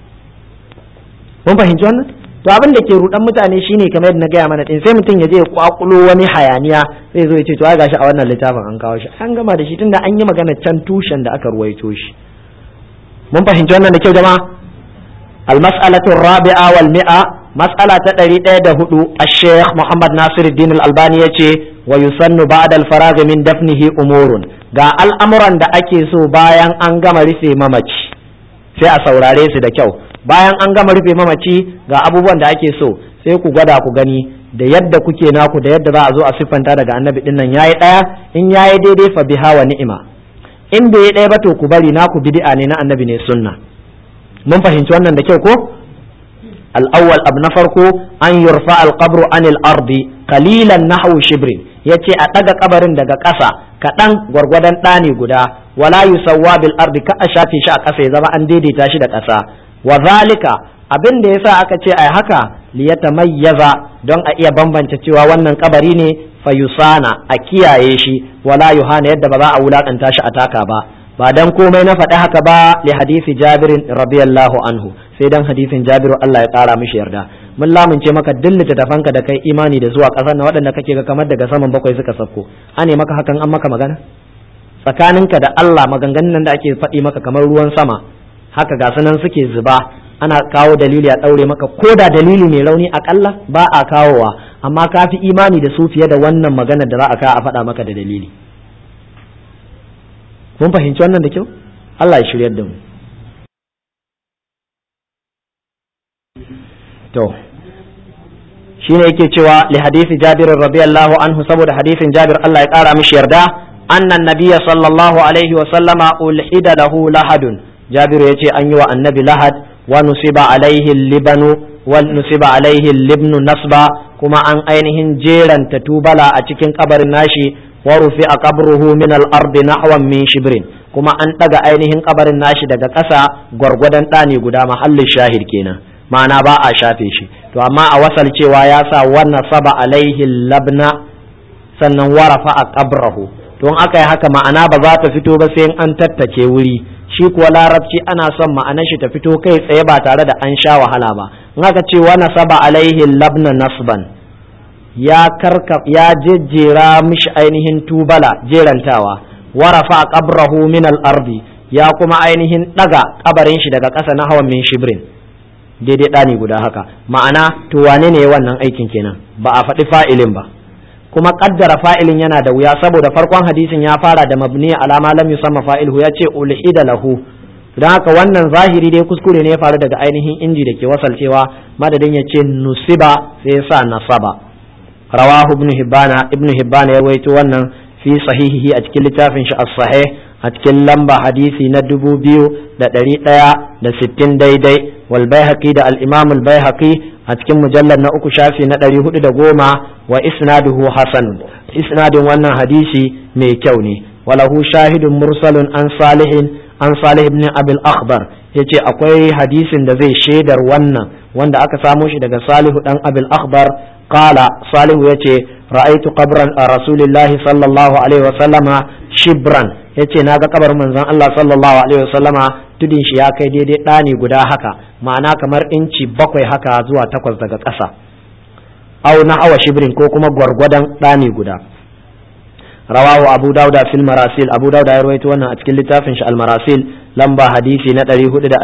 mun fahimci wannan to abin da ke rudan mutane shine kamar yadda na gaya mana din sai mutum ya je ya kwakulo wani hayaniya sai zo ya ce to ai gashi a wannan littafin an kawo shi an gama da shi tunda an yi magana can tushen da aka ruwaito shi mun fahimci wannan da kyau jama'a المسألة الرابعة والمئة مسألة تدري هدو الشيخ محمد ناصر الدين الألباني يتي ويسن بعد الفراغ من دفنه أمور ga al'amuran da ake so bayan an gama rufe mamaci sai a saurare su da kyau bayan an gama rufe mamaci ga abubuwan da ake so sai ku gwada ku gani da yadda kuke naku da yadda za a zo a siffanta daga annabi din nan yayi daya in yayi daidai fa biha wa ni'ima in bai yi daya ba to ku bari naku bid'a ne na annabi ne sunna mun fahimci wannan da kyau ko al-awwal abu na farko an yurfa al-qabru anil ardi qalilan nahwu shibrin yace a daga kabarin daga ƙasa kaɗan gwargwadon ɗani guda wala yusawwa bil ardi ka a shafe shi a ƙasa ya zama an daidaita shi da ƙasa wa zalika abin da yasa aka ce ai haka liyatamayyaza don a iya bambance cewa wannan kabari ne fayusana a kiyaye shi wala yuhana yadda ba za a wulakanta shi a taka ba ba dan komai na faɗi haka ba li hadisi jabirin radiyallahu anhu sai dan hadisin jabiru Allah ya ƙara mishi yarda mun lamunce maka duk littattafanka da kai imani da zuwa ƙasar na waɗanda kake ga kamar daga saman bakwai suka sauko ane maka hakan an maka magana tsakaninka da Allah maganganun nan da ake faɗi maka kamar ruwan sama haka ga sunan suke zuba ana kawo dalili a ɗaure maka ko da dalili mai rauni akalla ba a kawowa amma ka fi imani da su fiye da wannan maganar da za a kawo a faɗa maka da dalili mun fahimci wannan da kyau Allah ya shiryar da mu to shine yake cewa li hadisi Jabir radiyallahu anhu saboda hadisin Jabir Allah ya kara mishi yarda annan nabiyya sallallahu alaihi wa sallama ulhida lahu lahadun Jabir yace an yi wa annabi lahad wa nusiba alaihi libanu wa nusiba alaihi libnu nasba kuma an ainihin jeranta tubala a cikin kabarin nashi wa rufi a qabruhu min al-ardi nahwan min shibrin kuma an daga ainihin kabarin nashi daga ƙasa gwargwadon ɗani guda mahallin shahid kenan ma'ana ba a shafe shi to amma a wasal cewa ya sa wannan saba alaihi labna sannan warafa a qabrahu to in aka yi haka ma'ana ba za ta fito ba sai an tattace wuri shi kuwa larabci ana son ma'anar shi ta fito kai tsaye ba tare da an sha wahala ba in aka ce wa nasaba alaihi labna nasban ya karka ya jejjera mishi ainihin tubala jerantawa wa rafa qabrahu min al-ardi ya kuma ainihin daga kabarin shi daga ƙasa na hawan min shibrin daidai ɗani guda haka ma'ana to wane ne wannan aikin kenan ba a faɗi fa'ilin ba kuma kaddara fa'ilin yana da wuya saboda farkon hadisin ya fara da mabni alama lam yusamma fa'iluhu ya ce ulhida lahu don haka wannan zahiri dai kuskure ne ya faru daga ainihin inji da ke wasalcewa madadin ya ce nusiba sai ya sa nasaba rawahu ibn hibbana ibn hibbana ya rawaito wannan fi sahihihi a cikin littafin shi as-sahih a cikin lamba hadisi na dubu biyu da ɗari ɗaya da sittin daidai wal baihaqi da al-imam al-baihaqi a cikin mujallar na uku shafi na ɗari hudu da goma wa isnaduhu hasan isnadin wannan hadisi mai kyau ne walahu shahidun mursalun an salihin an salih ibn abil akhbar yace akwai hadisin da zai shaidar wannan wanda aka samo shi daga salihu dan abil akhbar qala salihu yace ra'aitu qabran rasulillahi sallallahu alaihi wa sallama shibran yace naga kabarin manzon Allah sallallahu alaihi wa sallama tudin shi ya kai daidai ɗani guda haka ma'ana kamar inci bakwai haka zuwa takwas daga ƙasa au na awa shibrin ko kuma gwargwadon ɗani guda rawahu abu dauda fil marasil abu dauda ya rawaito wannan a cikin littafin shi al marasil lamba hadisi na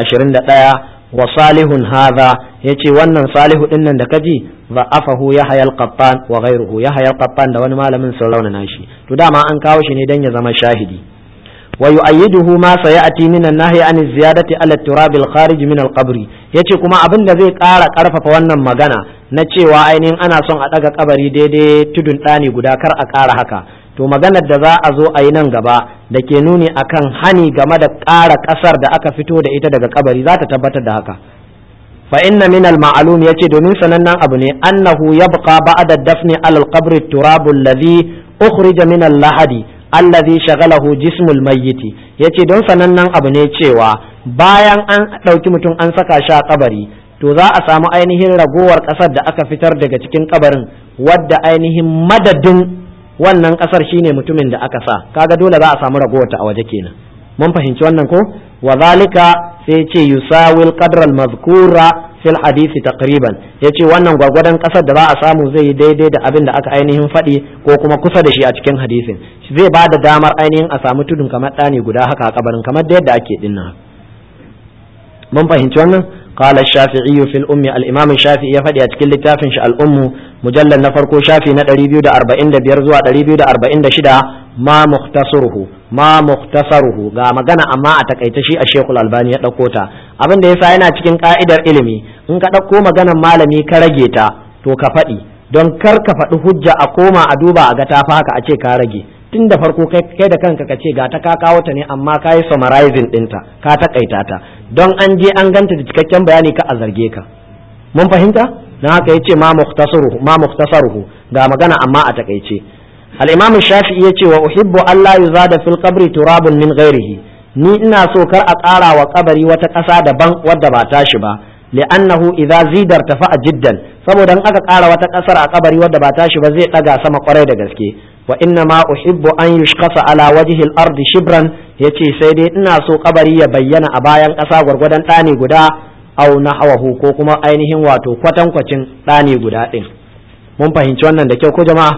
421 wa salihun hadha yace wannan salihu din nan da kaji za'afahu yahya al qattan wa ghayruhu yahya al qattan da wani malamin sun raunana shi to dama an kawo shi ne dan ya zama shahidi ويؤيده ما سيأتي من النهي عن الزيادة على التراب الخارج من القبر yace kuma abin da zai ƙara ƙarfafa wannan magana na cewa ainihin ana son a ɗaga kabari daidai tudun ɗani guda kar a ƙara haka to maganar da za a zo a yi nan gaba da ke nuni akan hani game da ƙara ƙasar da aka fito da ita daga kabari za ta tabbatar da haka fa inna min al ma'lum yace domin sanannen abu ne annahu yabqa ba'da dafni al qabr turabu alladhi ukhrija min al lahadi allazi shagalahu jismul mayyiti yace don sanannen abu ne cewa bayan an ɗauki mutum an saka shi a kabari to za a samu ainihin ragowar ƙasar da aka fitar daga cikin kabarin wadda ainihin madadin wannan ƙasar shine mutumin da aka sa kaga dole za a samu ragowar ta a waje kenan mun fahimci wannan ko wa zalika sai ce yusawil qadra al mazkura fil hadisi taqriban yace wannan gwagwadon kasar da za a samu zai yi daidai da abin da aka ainihin faɗi ko kuma kusa da shi a cikin hadisin zai ba da damar ainihin a samu tudun kamar ɗani guda haka a kabarin kamar da yadda ake dinnan mun fahimci wannan قال الشافعي في الأم الإمام الشافعي يفدي أتكل لتافن الأم مجلد نفرقو شافي ندري بيو دا أربعين دا بيرزوا دري بيو دا أربعين دا شدا ما مختصره ما مختصره ga magana amma a takaice shi a Sheikhul Albani ya dauko ta abin da yasa yana cikin ka'idar ilimi in ka dauko maganar malami ka rage ta to ka faɗi don kar ka faɗi hujja a koma a duba a ga ta haka a ce ka rage tun da farko kai da kanka ka ce ga ta ka kawo ta ne amma ka yi summarizing ɗinta ka takaita ta don an je an ganta da cikakken bayani ka a zarge ka mun fahimta don haka ya ce ma mukhtasaruhu ma mukhtasaruhu ga magana amma a takaice al-imam shafi'i ya ce wa uhibbu Allah yuzada fil qabri turabun min ghairihi ni ina so kar a ƙara wa kabari wata ƙasa daban wadda ba tashi ba li'annahu idza zidar tafa'a jiddan saboda in aka ƙara wata ƙasar a kabari wadda ba tashi ba zai ɗaga sama kwarai da gaske wa inna ma uhibbu an yushqasa ala wajhi al-ardi shibran yace sai dai ina so kabari ya bayyana a bayan ƙasa gwargwadon ɗani guda aw nahwahu ko kuma ainihin wato kwatankwacin ɗani guda ɗin mun fahimci wannan da kyau ko jama'a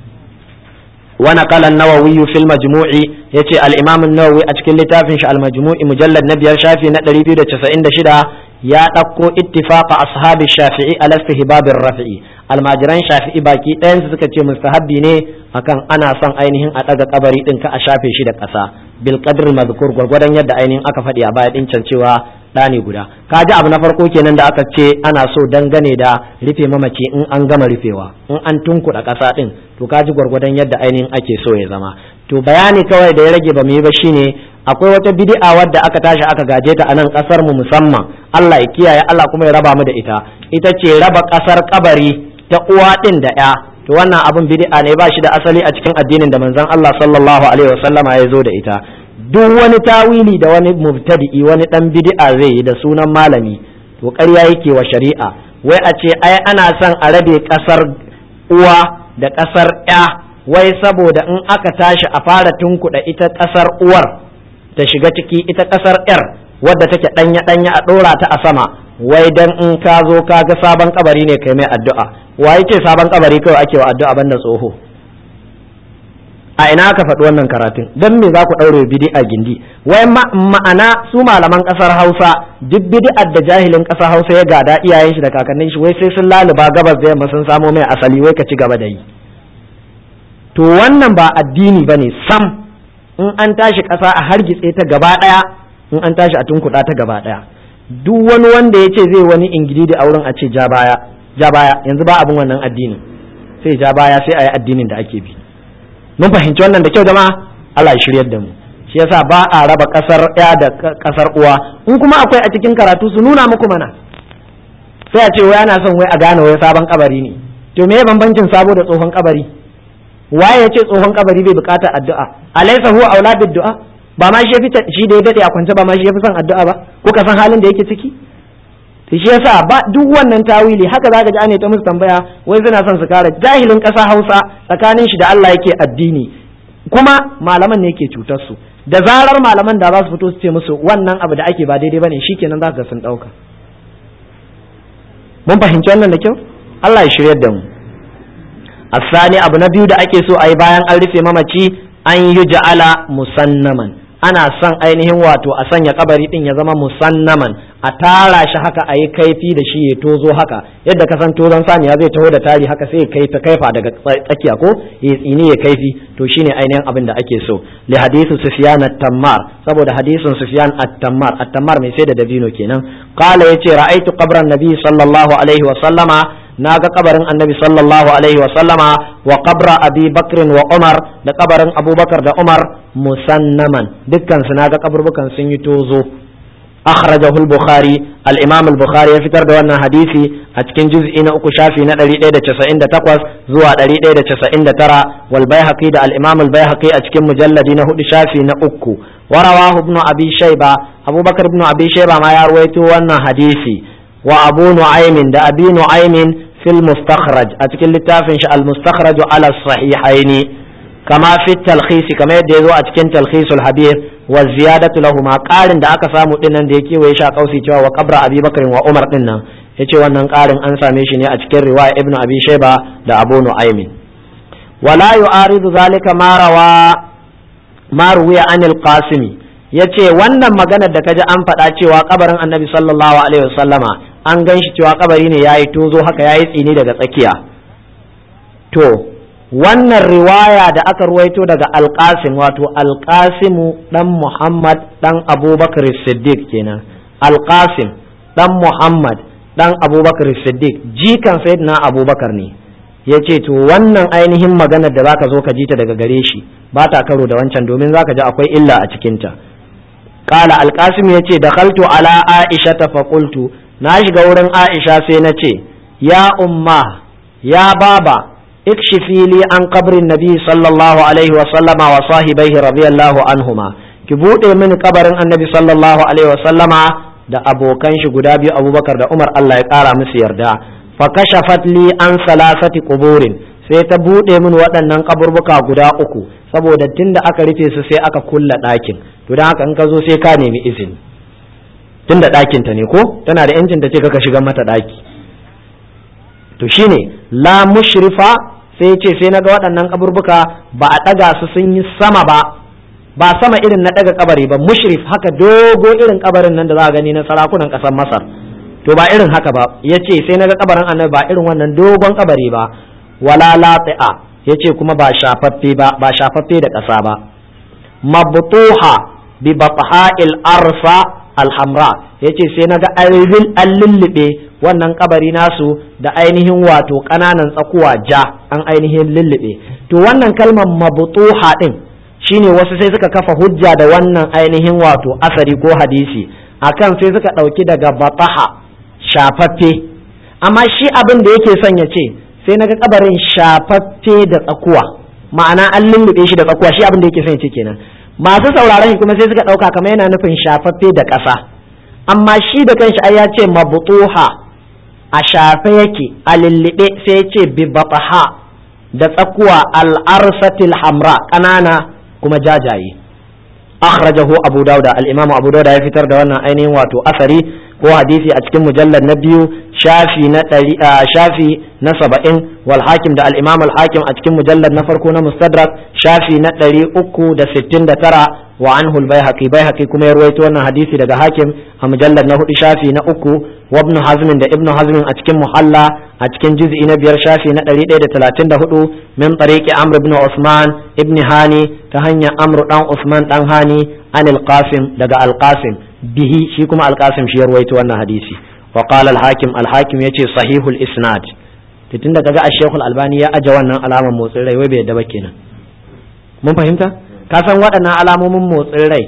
wa naqala an-nawawi fil majmu'i yace al-imam an-nawawi a cikin littafin shi al-majmu'i mujallad na biyar shafi na 296 ya ɗauko ittifaqa ashabi shafi'i ala istihbabir rafi'i almajiran shafi'i baki ɗayan su suka ce mustahabbi ne akan ana son ainihin a ɗaga kabari ɗin ka a shafe shi da ƙasa bil qadr mazkur gwargwadon yadda ainihin aka faɗi a baya ɗin can cewa ɗani guda ka ji abu na farko kenan da aka ce ana so dangane da rufe mamaci in an gama rufewa in an tunkuɗa ƙasa ɗin to ka ji gwargwadon yadda ainihin ake so ya zama to bayani kawai da ya rage ba mu yi ba shine akwai wata bid'a wadda aka tashi aka gaje ta a nan kasar mu musamman Allah ya kiyaye Allah kuma ya raba mu da ita ita ce raba kasar kabari ta uwa din da ya to wannan abun bid'a ne ba shi da asali a cikin addinin da manzon Allah sallallahu alaihi wasallama ya zo da ita duk wani tawili da wani mubtadi'i wani dan bid'a zai yi da sunan malami to ƙarya yake wa shari'a wai a ce ai ana son a rabe kasar uwa da kasar ya wai saboda in aka tashi a fara tunkuɗa ita ƙasar uwar ta shiga ciki ita ƙasar yar wadda take ɗanya ɗanya a ɗora ta a sama wai dan in ka zo ka ga sabon kabari ne kai mai addu'a wa yake sabon kabari kawai ake wa addu'a banda tsoho a ina aka faɗi wannan karatun dan me za ku ɗaure bid'a gindi wai ma'ana su malaman ƙasar Hausa duk bid'ar da jahilin ƙasar Hausa ya gada iyayen shi da kakannin shi wai sai sun laluba gabas da yamma sun samo mai asali wai ka ci gaba da yi to wannan ba addini bane sam in an tashi ƙasa a hargitse ta gaba ɗaya in an tashi a tunkuɗa ta gaba ɗaya duk wani wanda ya ce zai wani ingili da auren a ce ja baya ja baya yanzu ba abin wannan addinin sai ja baya sai a yi addinin da ake bi mun fahimci wannan da kyau jama'a Allah ya shiryar da mu shi yasa ba a raba kasar ya da kasar uwa in kuma akwai a cikin karatu su nuna muku mana sai a ce wai ana son wai a gane wai sabon kabari ne to me bambancin sabo da tsohon kabari waye ya ce tsohon kabari bai bukatar addu'a alaysa huwa auladud du'a ba ma shi yafi shi da ya dade a kwance ba ma shi yafi son addu'a ba ko ka san halin da yake ciki to shi yasa ba duk wannan tawili haka zaka ji ane ta musu tambaya wai suna son su kare jahilin ƙasa Hausa tsakanin shi da Allah yake addini kuma malaman ne yake cutar su da zarar malaman da za su fito su ce musu wannan abu da ake ba daidai bane shikenan zaka sun dauka mun fahimci wannan da kyau Allah ya shiryar da mu asani abu na biyu da ake so a yi bayan an rufe mamaci an yi ja'ala musannaman ana son ainihin wato a sanya kabari din ya zama musannaman a tara shi haka a yi kaifi da shi ya tozo haka yadda ka san tozon saniya zai taho da tari haka sai ya kai ta kaifa daga tsakiya ko ya tsini ya kaifi to shine ainihin abin da ake so li hadithu sufyan at-tammar saboda hadisin sufyan at-tammar at-tammar mai sai da dabino kenan qala yace ra'aitu qabran nabi sallallahu alaihi wa sallama na ga kabarin annabi sallallahu alaihi wa sallama wa qabra abi bakrin wa umar da kabarin abubakar da umar musannaman dukkan su na ga kaburbukan sun yi tozo akhrajahu al-bukhari al-imam al-bukhari ya fitar da wannan hadisi a cikin juz'i na uku shafi na 198 zuwa 199 wal baihaqi da al-imam al-baihaqi a cikin mujalladi na hudu shafi na uku wa rawahu ibn abi shayba abubakar ibn abi shayba ma ya ruwaito wannan hadisi wa abu nu'aymin da abi nu'aymin في المستخرج أتكلم لتافن المستخرج على الصحيحين كما في التلخيص كما يدعو أتكلم تلخيص الحبير والزيادة لهما قال da aka samu dinnan da yake wai sha kausi cewa wa qabra Abi Bakr wa Umar dinnan yace wannan ƙarin an same shi ne a cikin riwaya Ibn Abi Shayba da Abu Nu'aym wala yu'aridu zalika ma rawa ma ruwiya anil Qasimi yace wannan maganar da kaji an faɗa cewa kabarin Annabi sallallahu alaihi wasallama an gan shi cewa kabari ne yayi tozo haka yayi tsini daga tsakiya to wannan riwaya da aka ruwaito daga alƙasim wato alƙasimu dan Muhammad dan Abubakar Siddiq kenan alƙasim dan Muhammad dan Abubakar Siddiq jikan sayyidina Abubakar ne ya ce to wannan ainihin maganar da zaka zo ka ji ta daga gare shi ba ta karo da wancan domin zaka ji akwai illa a cikinta qala alqasim yace dakhaltu ala aisha fa qultu na shiga wurin aisha sai na ce ya umma ya baba ikshifi li an qabrin nabi sallallahu alaihi wa sallama wa sahibaihi radiyallahu anhuma ki bude mini kabarin annabi sallallahu alaihi wa sallama da abokan shi guda biyu abubakar da umar Allah ya kara musu yarda fa kashafat li an salasati quburin sai ta bude min waɗannan kaburbuka guda uku saboda tunda aka rufe su sai aka kulla ɗakin to dan haka in ka zo sai ka nemi izini tunda ɗakin ta ne ko tana da yancin ta ce kaka shiga mata ɗaki to shine la mushrifa sai ce sai naga waɗannan kaburbuka ba a ɗaga su sun yi sama ba ba sama irin na ɗaga kabari ba mushrif haka dogo irin kabarin nan da za a gani na sarakunan ƙasar masar to ba irin haka ba ya ce sai naga kabarin annabi ba irin wannan dogon kabari ba wala lati'a ya ce kuma ba shafaffe ba ba shafaffe da ƙasa ba mabtuha bi batha'il arsa alhamra ya ce sai naga an lullube wannan kabari nasu da ainihin wato ƙananan tsakuwa ja an ainihin lullube to wannan kalmar mabtuha din shine wasu sai suka kafa hujja da wannan ainihin wato asari ko hadisi akan sai suka ɗauki daga bataha shafaffe amma shi abin da yake son ya ce sai naga kabarin shafaffe da tsakuwa ma'ana an lullube shi da tsakuwa shi abin da yake son ya ce kenan masu sauraron shi kuma sai suka ɗauka kamar yana nufin shafaffe da ƙasa amma shi da kanshi ai ya ce mabutuha a shafe yake a lullube sai ya ce bi bataha da tsakuwa al-arsatil hamra ƙanana kuma jajaye akhrajahu abu dauda al-imamu abu dauda ya fitar da wannan ainihin wato asari ko hadisi a cikin mujallar na biyu shafi na ɗari shafi na saba'in wal hakim da al-imam al-hakim a cikin mujallar na farko na mustadrak shafi na ɗari uku da sittin da tara wa anhu al-baihaqi baihaqi kuma ya ruwaito wannan hadisi daga hakim a mujallar na hudu shafi na uku wa ibn hazm da ibn hazm a cikin muhalla a cikin juz'i na biyar shafi na ɗari ɗaya da talatin da hudu min tariqi amr ibn usman ibn hani ta hanyar amr dan usman dan hani an al-qasim daga al-qasim bihi shi kuma al-qasim shi ya ruwaito wannan hadisi wa qala al-hakim al-hakim yace sahihul isnad tun da kaga ash al-albani ya aje wannan alamar motsin rai wai bai yadda ba kenan mun fahimta ka san waɗannan alamomin motsin rai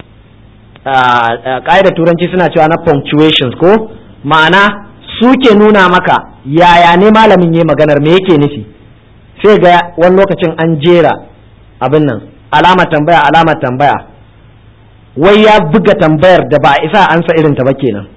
ƙa'idar turanci suna cewa na punctuations ko ma'ana suke nuna maka yaya ne malamin ya maganar me yake nufi sai ga wani lokacin an jera abin nan alama tambaya alama tambaya wai ya buga tambayar da ba a isa ansa irin ta ba kenan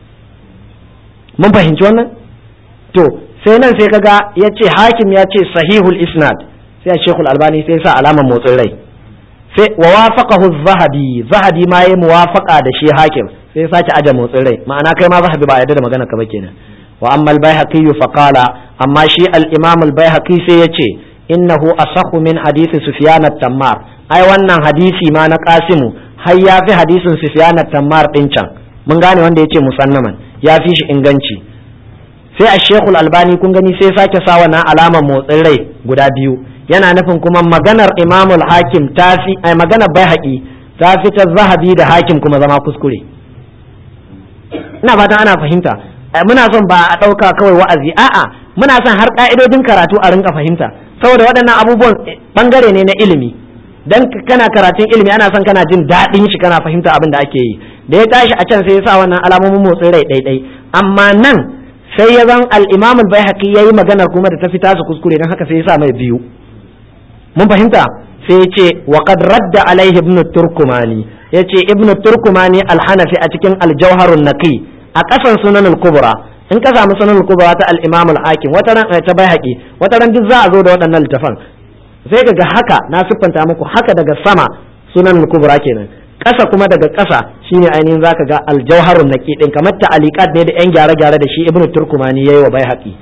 mun fahimci wannan to sai nan sai kaga ya ce hakim ya ce sahihul isnad sai a shekul albani sai sa alamar motsin rai sai wa wafaqahu zahabi zahabi ma yayi muwafaqa da shi hakim sai sake aje motsin rai ma'ana kai ma zahabi ba yarda da magana ka ba kenan wa amma al-baihaqi fa qala amma shi al-imam al-baihaqi sai yace innahu asahhu min hadisi sufyan at-tammar ai wannan hadisi ma na qasimu har ya fi hadisin sufyan at-tammar din can mun gane wanda yace musannaman ya fi shi inganci sai a shekul albani kun gani sai sake sa wannan alamar motsin rai guda biyu yana nufin kuma maganar imamul hakim ta fi ai maganar bai haƙi ta fi ta zahabi da hakim kuma zama kuskure ina fatan ana fahimta muna son ba a ɗauka kawai wa'azi a'a muna son har ƙa'idodin karatu a rinka fahimta saboda waɗannan abubuwan ɓangare ne na ilimi dan kana karatun ilimi ana son kana jin daɗin shi kana fahimta abin da ake yi da ya tashi a can sai ya sa wannan alamomin motsin rai ɗaiɗai amma nan sai ya zan al-imam al-baihaqi yayi maganar kuma da ta fi tasu kuskure dan haka sai ya sa mai biyu mun fahimta sai ya ce wa qad radda alaihi ibn turkumani ya ce ibn turkumani al-hanafi a cikin al-jawharun naqi a kasan sunan al-kubra in ka samu sunan al-kubra ta al-imam al-hakim wata ran ta baihaqi wata ran duk za a zo da waɗannan littafan sai ga haka na siffanta muku haka daga sama sunan al-kubra kenan ƙasa kuma daga ƙasa shine ainihin zaka ga al-jawharun naqi din kamar ta'aliqat ne da yan gyare-gyare da shi ibn turkumani yayi wa baihaqi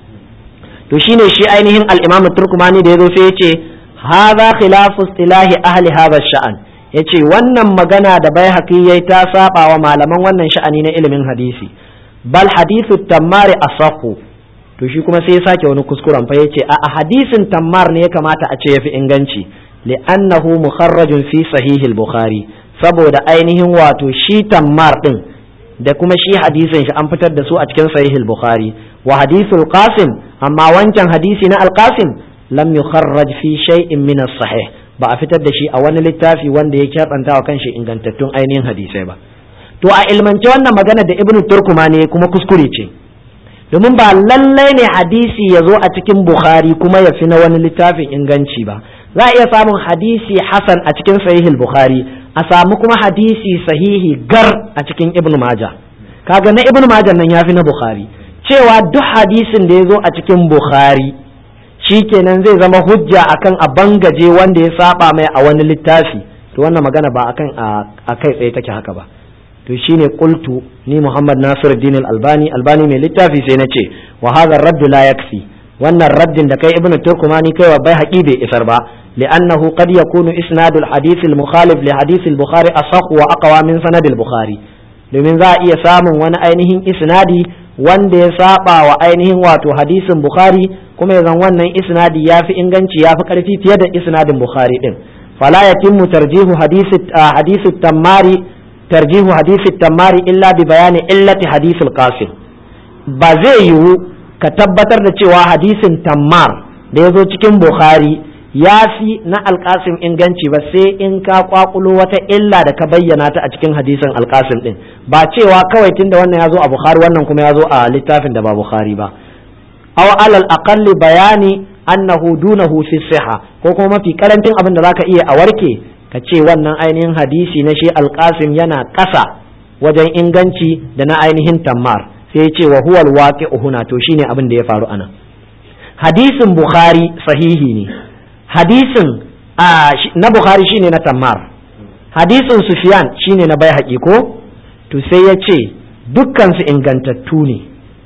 to shine shi ainihin al-imam turkumani da yazo sai ya ce hadha khilafu istilahi ahli hadha sha'an yace wannan magana da bai haƙi yayi ta saba wa malaman wannan sha'ani na ilimin hadisi bal hadithu tammari asahhu to shi kuma sai ya sake wani kuskuren fa yace a hadisin tammar ne ya kamata a ce yafi inganci li'annahu mukharrajun fi sahihil bukhari saboda ainihin wato shi tammar din da kuma shi hadisin shi an fitar da su a cikin sahihil bukhari wa hadithul qasim amma wancan hadisi na al-qasim lam yukharraj fi shay'in min as-sahih ba a fitar da shi a wani littafi wanda ya kyabanta wa kanshi ingantattun ainihin hadisai ba to a ilmance wannan magana da ibnu turkuma ne kuma kuskure ce domin ba lallai ne hadisi ya zo a cikin bukhari kuma ya fi na wani littafin inganci ba za a iya samun hadisi hasan a cikin sahihul bukhari a samu kuma hadisi sahihi gar a cikin ibnu majah kaga na ibnu majah nan ya fi na bukhari cewa duk hadisin da ya zo a cikin bukhari shikenan zai zama hujja akan a bangaje wanda ya saba mai a wani littafi to wannan magana ba akan a kai tsaye take haka ba to shine qultu ni Muhammad Nasiruddin Al-Albani Albani mai littafi sai nace wa hadha ar-radd la yakfi wannan raddin da kai Ibn Turkumani kai wa bai haƙi bai isar ba li'annahu qad yakunu isnadul hadith al-mukhalif li hadith al-Bukhari asah wa aqwa min sanad al-Bukhari domin za a iya samun wani ainihin isnadi wanda ya saba wa ainihin wato hadisin Bukhari kuma ya zan wannan isnadi ya fi inganci ya fi ƙarfi fiye da isnadin Bukhari din fala yatimmu tarjihu hadisi tammari tarjihu hadisi tammari illa bi bayani illati hadisi qasim ba zai yiwu ka tabbatar da cewa hadisin tammar da ya zo cikin Bukhari ya fi na alkasim inganci ba sai in ka kwakulo wata illa da ka bayyana ta a cikin hadisin alkasim din ba cewa kawai tunda wannan ya zo a bukhari wannan kuma ya zo a littafin da ba bukhari ba aw alal aqalli bayani annahu dunahu fi siha ko kuma mafi karantin abin da zaka iya a warke ka ce wannan ainihin hadisi na shi alkasim yana ƙasa wajen inganci da na ainihin tammar sai ya ce wa huwal waqi'u huna to shine abin da ya faru anan hadisin bukhari sahihi ne hadisin na bukhari shine na tammar hadisin sufyan shine na bai ko to sai ya ce dukkansu ingantattu ne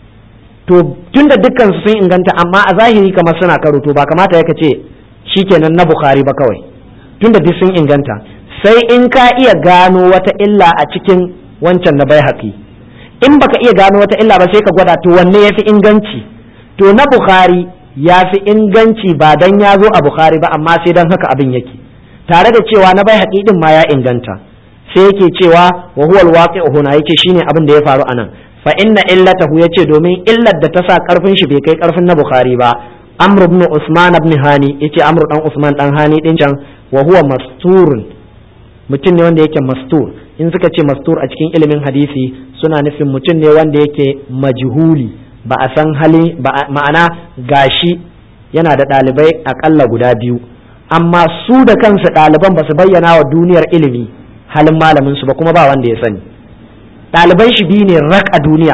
to tunda dukkansu sun inganta amma a zahiri kamar suna karo to ba kamata ya ce shikenan na bukhari ba kawai tunda duk sun inganta sai in ka iya gano wata illa a cikin wancan na bai in baka iya gano wata illa ba sai ka gwada to wanne ya fi inganci to na bukhari ya fi inganci ba dan ya zo a bukhari ba amma sai dan haka abin yake tare da cewa na bai din ma ya inganta sai yake cewa wa huwa alwaqi'u huna yake shine abin da ya faru anan fa inna illatahu yace domin illar da ta sa karfin shi bai kai karfin na bukhari ba amr ibn usman ibn hani yace amr dan usman dan hani din can wa huwa masturun mutum ne wanda yake mastur in suka ce mastur a cikin ilimin hadisi suna nufin mutum ne wanda yake majhuli ba a san hali ma'ana gashi yana da ɗalibai akalla guda biyu amma su da kansu ɗaliban ba su bayyana wa duniyar ilimi halin malamin su ba kuma ba wanda ya sani ɗaliban shi biyu ne rak a duniya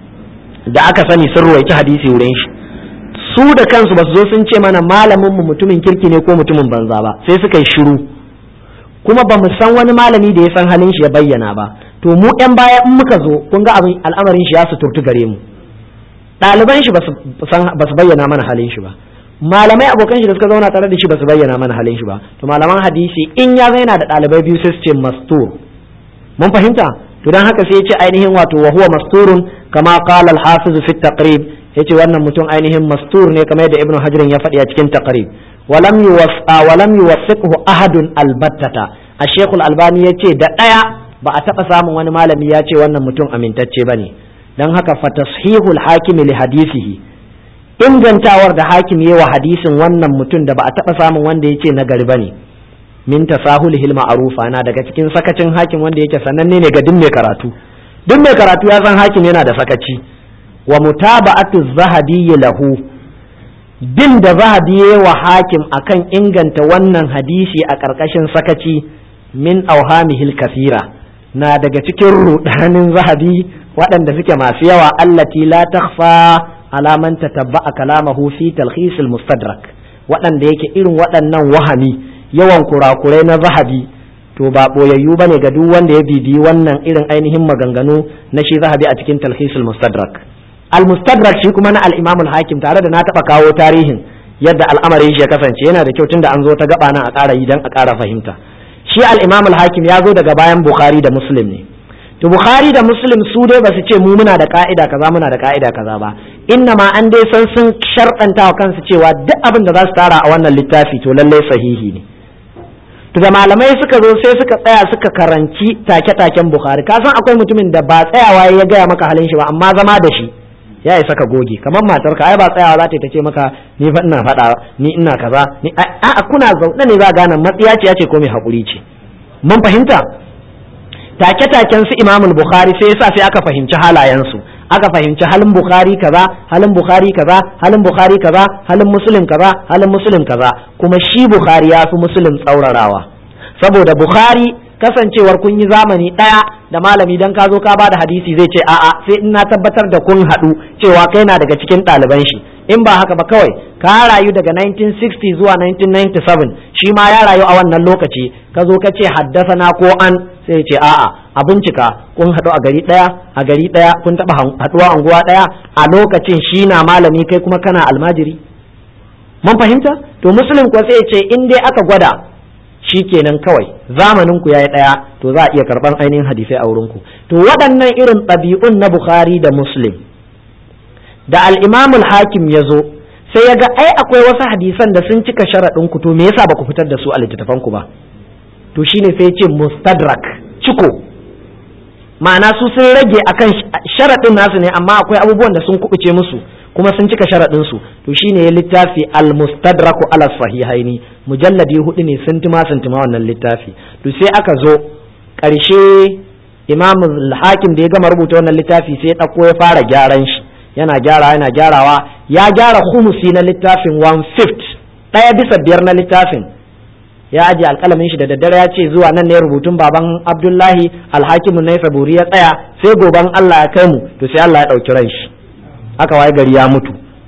da aka sani sun ruwaici hadisi wurin shi su da kansu ba su zo sun ce mana malamin mu mutumin kirki ne ko mutumin banza ba sai suka yi shiru kuma ba mu san wani malami da ya san halin shi ya bayyana ba to mu yan baya in muka zo kun ga abin al'amarin shi ya suturtu gare mu ɗaliban shi ba su bayyana mana halin shi ba malamai abokan shi da suka zauna tare da shi ba su bayyana mana halin shi ba to malaman hadisi in ya zaina da ɗalibai biyu sai su ce mastur mun fahimta to dan haka sai ya ce ainihin wato wa huwa masturun kama qala al-hafiz fi taqrib yace wannan mutum ainihin mastur ne kamar yadda ibnu hajar ya faɗi a cikin taqrib walam yuwaffa walam yuwaffiqhu ahadun albattata ash-shaykh al-albani yace da daya ba a taba samun wani malami ya ce wannan mutum amintacce bane dan haka fa tashihul hakimi li hadisihi ingantawar da hakim yi wa hadisin wannan mutum da ba a taba samun wanda yace nagari bane min tasahulihil ma'rufa na daga cikin sakacin hakim wanda yake sananne ne ga duk mai karatu duk mai karatu ya san hakim yana da sakaci wa mutaba'atu zahabi lahu bin da zahabi wa hakim akan inganta wannan hadisi a ƙarƙashin sakaci min auhamihil kafira na daga cikin rudanin zahabi waɗanda suke masu yawa allati la takhfa ala man tatabba'a kalamahu fi talkhis mustadrak waɗanda yake irin waɗannan wahami yawan kurakurai na zahabi to ba boyayyu bane ga duk wanda ya bibi wannan irin ainihin maganganu na shi zahabi a cikin talkhis mustadrak al-mustadrak shi kuma na al-imam al-hakim tare da na taba kawo tarihin yadda al'amarin shi ya kasance yana da kyau tunda an zo ta gaba nan a ƙara yi dan a ƙara fahimta shi al-imam al-hakim ya zo daga bayan bukhari da muslim ne to bukhari da muslim su dai ba su ce mu muna da ka'ida kaza muna da ka'ida kaza ba inna ma an dai san sun sharɗanta wa kansu cewa duk abin da za su tara a wannan littafi to lallai sahihi ne to da malamai suka zo sai suka tsaya suka karanci take-taken bukhari ka san akwai mutumin da ba tsayawa ya gaya maka halin shi ba amma zama da shi ya isa ka goge kamar matarka ai ba tsayawa za ta ce maka ni fa ina faɗa ni ina kaza ni a kuna zaune ne za gane matsiya ce ce ko mai haƙuri ce mun fahimta take-taken su imamul bukhari sai yasa sai aka fahimci halayensu aka fahimci halin bukhari kaza halin bukhari kaza halin bukhari kaza halin muslim kaza halin muslim kaza kuma shi bukhari ya fi muslim tsaurarawa saboda bukhari kasancewar kun yi zamani ɗaya da malami dan ka zo ka bada hadisi zai ce a'a sai in na tabbatar da kun haɗu cewa kai na daga cikin ɗaliban shi in ba haka ba kawai ka rayu daga 1960 zuwa 1997 shi ma ya rayu a wannan lokaci ka zo ka ce haddasa na ko an sai ce a'a a bincika kun haɗu a gari ɗaya a gari ɗaya kun taɓa haɗuwa anguwa ɗaya a lokacin shi na malami kai kuma kana almajiri mun fahimta to muslim ko sai ce in dai aka gwada shi kenan kawai zamanin ku yayi ɗaya to za a iya karɓan ainihin hadisai a wurin ku to waɗannan irin ɗabi'un na bukhari da muslim da al-imamul hakim ya zo sai ya ga ai akwai wasu hadisan da sun cika sharaɗin ku to me yasa ba ku fitar da su a littattafan ku ba to shine sai ce mustadrak ciko ma'ana su sun rage akan sharaɗin nasu ne amma akwai abubuwan da sun kubuce musu kuma sun cika sharaɗin su to shine ya littafi al-mustadraku ala sahihaini mujalladi hudu ne sun tuma sun tuma wannan littafi to sai aka zo ƙarshe imam hakim da ya gama rubuta wannan littafi sai ya ɗauko ya fara gyaran shi yana gyara yana gyarawa ya gyara humusi na littafin one fifth ɗaya bisa biyar na littafin ya aje alƙalamin shi da daddare ya ce zuwa nan ne rubutun baban abdullahi alhakimu na saburi ya tsaya sai goban allah ya kai mu to sai allah ya ɗauki ran shi aka waye gari ya mutu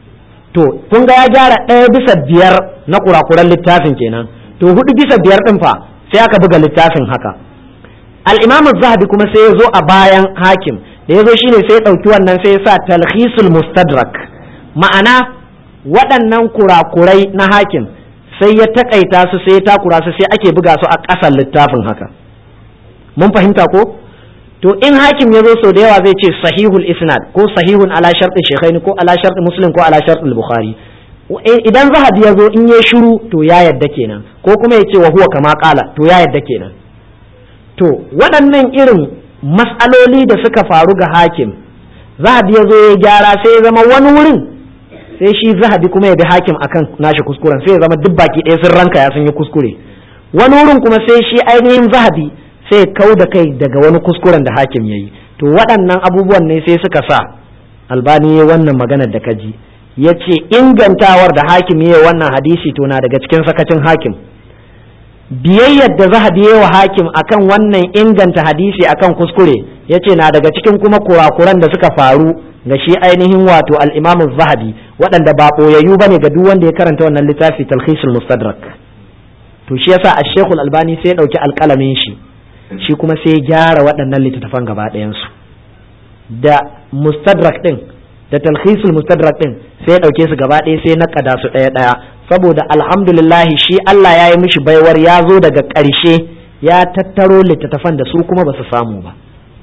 to kun ga ya gyara ɗaya bisa biyar na kurakuran littafin kenan to hudu bisa biyar ɗin fa sai aka buga littafin haka al-imam zahabi kuma sai ya zo a bayan hakim da ya zo shine sai ya ɗauki wannan sai ya sa talhisul mustadrak ma'ana waɗannan kurakurai na hakim sai ya takaita su sai ya takura su sai ake buga su a ƙasan littafin haka mun fahimta ko to in hakim ya zo sau da yawa zai ce sahihul isnad ko sahihun ala sharɗin shekhaini ko ala sharɗin muslim ko ala sharɗin bukhari idan zahabi ya zo in ya shiru to ya yadda kenan ko kuma ya ce wa huwa kama kala to ya yadda kenan to waɗannan irin mas'aloli da suka faru ga hakim zahabi ya zo ya gyara sai ya zama wani wurin sai shi zahabi kuma ya bi hakim akan nashi kuskuren sai ya zama duk baki ɗaya sun ranka ya sun yi kuskure wani wurin kuma sai shi ainihin zahabi sai kau da kai daga wani kuskuren da hakim ya yi to waɗannan abubuwan ne sai suka sa albani ya wannan maganar da kaji ya ce ingantawar da hakim ya wannan hadisi to na daga cikin sakacin hakim biyayyar da zahabi ya wa hakim akan wannan inganta hadisi akan kuskure ya ce na daga cikin kuma kurakuran da suka faru ga shi ainihin wato al-imam zahabi waɗanda ba ɓoyayyu ba ne ga duk wanda ya karanta wannan littafi talhisul mustadrak to shi yasa a shekul albani sai ya ɗauki alƙalamin shi shi kuma sai ya gyara waɗannan littattafan gaba ɗayansu da mustadrak ɗin da talhisul mustadrak ɗin sai ya ɗauke su gaba ɗaya sai na ƙada su ɗaya ɗaya saboda alhamdulillahi shi Allah ya yi mishi baiwar ya zo daga ƙarshe ya tattaro littattafan da su kuma ba su samu ba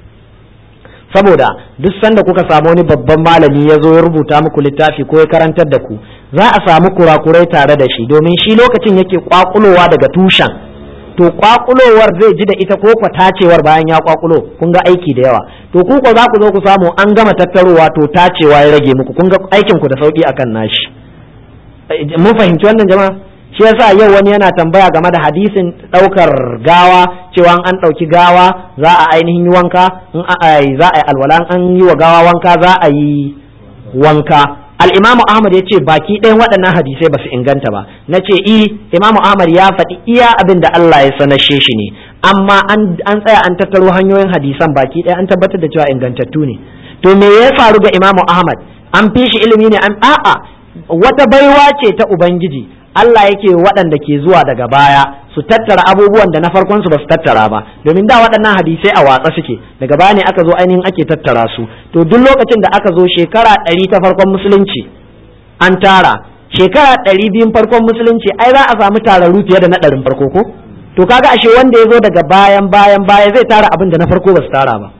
saboda duk sanda kuka samu wani babban malami ya zo ya rubuta muku littafi ko ya karantar da ku za a samu kurakurai tare da shi domin shi lokacin yake kwakulowa daga tushen to kwakulowar zai ji da ita ko kwa tacewar bayan ya kwakulo kun ga aiki da yawa to ku ko za ku zo ku samu an gama tattarowa to tacewa ya rage muku kun ga aikin ku da sauki akan nashi mun fahimci wannan jama'a shi yasa yau wani yana tambaya game da hadisin daukar gawa cewa an dauki gawa za a ainihin yi wanka in za a yi alwala an yi wa gawa wanka za a yi wanka al'imamu ahmad ya ce baki ɗayan waɗannan hadisai ba su inganta ba na ce i imamu ahmad ya faɗi iya abin da Allah ya sanashe shi ne amma an tsaya an tattaro hanyoyin hadisan baki ɗaya an tabbatar da cewa ingantattu ne to me ya faru ga imamu ahmad an fi shi ilimi ne an a'a wata baiwa ce ta ubangiji Allah yake waɗanda ke zuwa daga baya su tattara abubuwan da na farkon su ba su tattara ba domin da waɗannan hadisai a watsa suke daga baya ne aka zo ainihin ake tattara su to duk lokacin da aka zo shekara ɗari ta farkon musulunci an tara shekara ɗari biyun farkon musulunci ai za a samu tararru fiye da na ɗarin farko ko to kaga ashe wanda ya zo daga bayan bayan baya zai tara abin da na farko ba su tara ba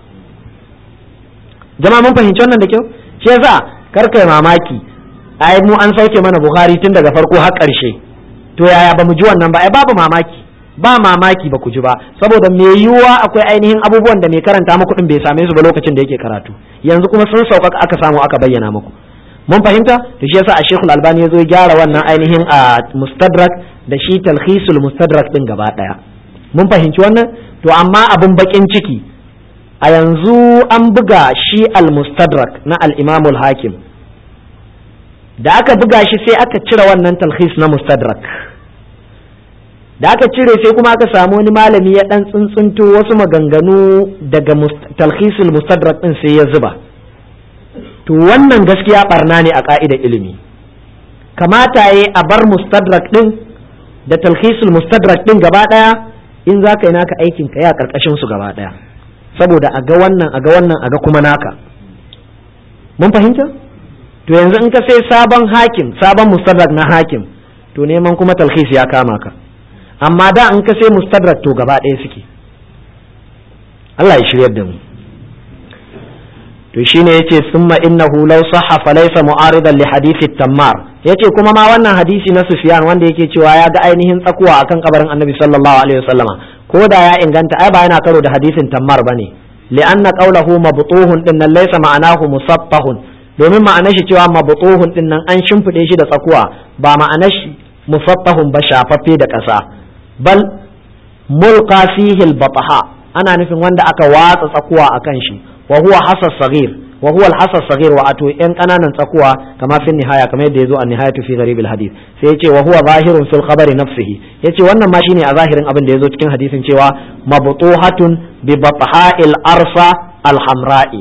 jama'a mun fahimci wannan da kyau shi yasa kar kai mamaki ai mu an sauke mana bukhari tun daga farko har ƙarshe to yaya ba mu ji wannan ba ai babu mamaki ba mamaki ba ku ji ba saboda me yiwuwa akwai ainihin abubuwan da mai karanta muku din bai same su ba lokacin da yake karatu yanzu kuma sun sauƙaƙa aka samu aka bayyana muku mun fahimta to shi yasa a shekul albani ya zo ya gyara wannan ainihin a mustadrak da shi talhisul mustadrak din gaba ɗaya mun fahimci wannan to amma abin bakin ciki a yanzu an buga shi al mustadrak na al imamul hakim da aka buga shi sai aka cire wannan talhis na mustadrak da aka cire sai kuma aka samu wani malami ya dan tsuntsunto wasu maganganu daga talhisul mustadrak din sai ya zuba to wannan gaskiya barna ne a ka'idar ilimi kamata ya a bar mustadrak din da talhisul mustadrak din gaba daya in za ka yi naka aikin ka ya karkashin su gaba daya saboda a ga wannan a ga wannan a ga kuma naka mun fahimta to yanzu in ka sai sabon hakim sabon mustadrak na hakim to neman kuma talhis ya kama ka amma da in ka sai mustadrak to gaba ɗaya suke Allah ya shiryar da mu to shine yace summa innahu law sahha fa laysa mu'aridan li hadisi tammar yace kuma ma wannan hadisi na Sufyan wanda yake cewa ya ga ainihin tsakuwa akan kabarin Annabi sallallahu alaihi wasallama ko da ya inganta ai ba yana karo da hadisin tammar bane li'anna qawluhu mabtuhun din nan laysa ma'anahu musattahun domin ma'anar shi cewa mabtuhun din nan an shimfide shi da tsakuwa ba ma'anar shi musattahun ba shafaffe da ƙasa bal mulqa fihi al-bataha ana nufin wanda aka watsa tsakuwa akan shi wa huwa hasas saghir wa huwa al-hasas saghir wa ato yan kananan tsakuwa kama fi nihaya kamar yadda yazo a nihayatu fi gharib al-hadith sai yace wa huwa zahirun fil khabari nafsihi yace wannan ma shine a zahirin abin da yazo cikin hadisin cewa mabtuhatun bi batha'il arsa al-hamra'i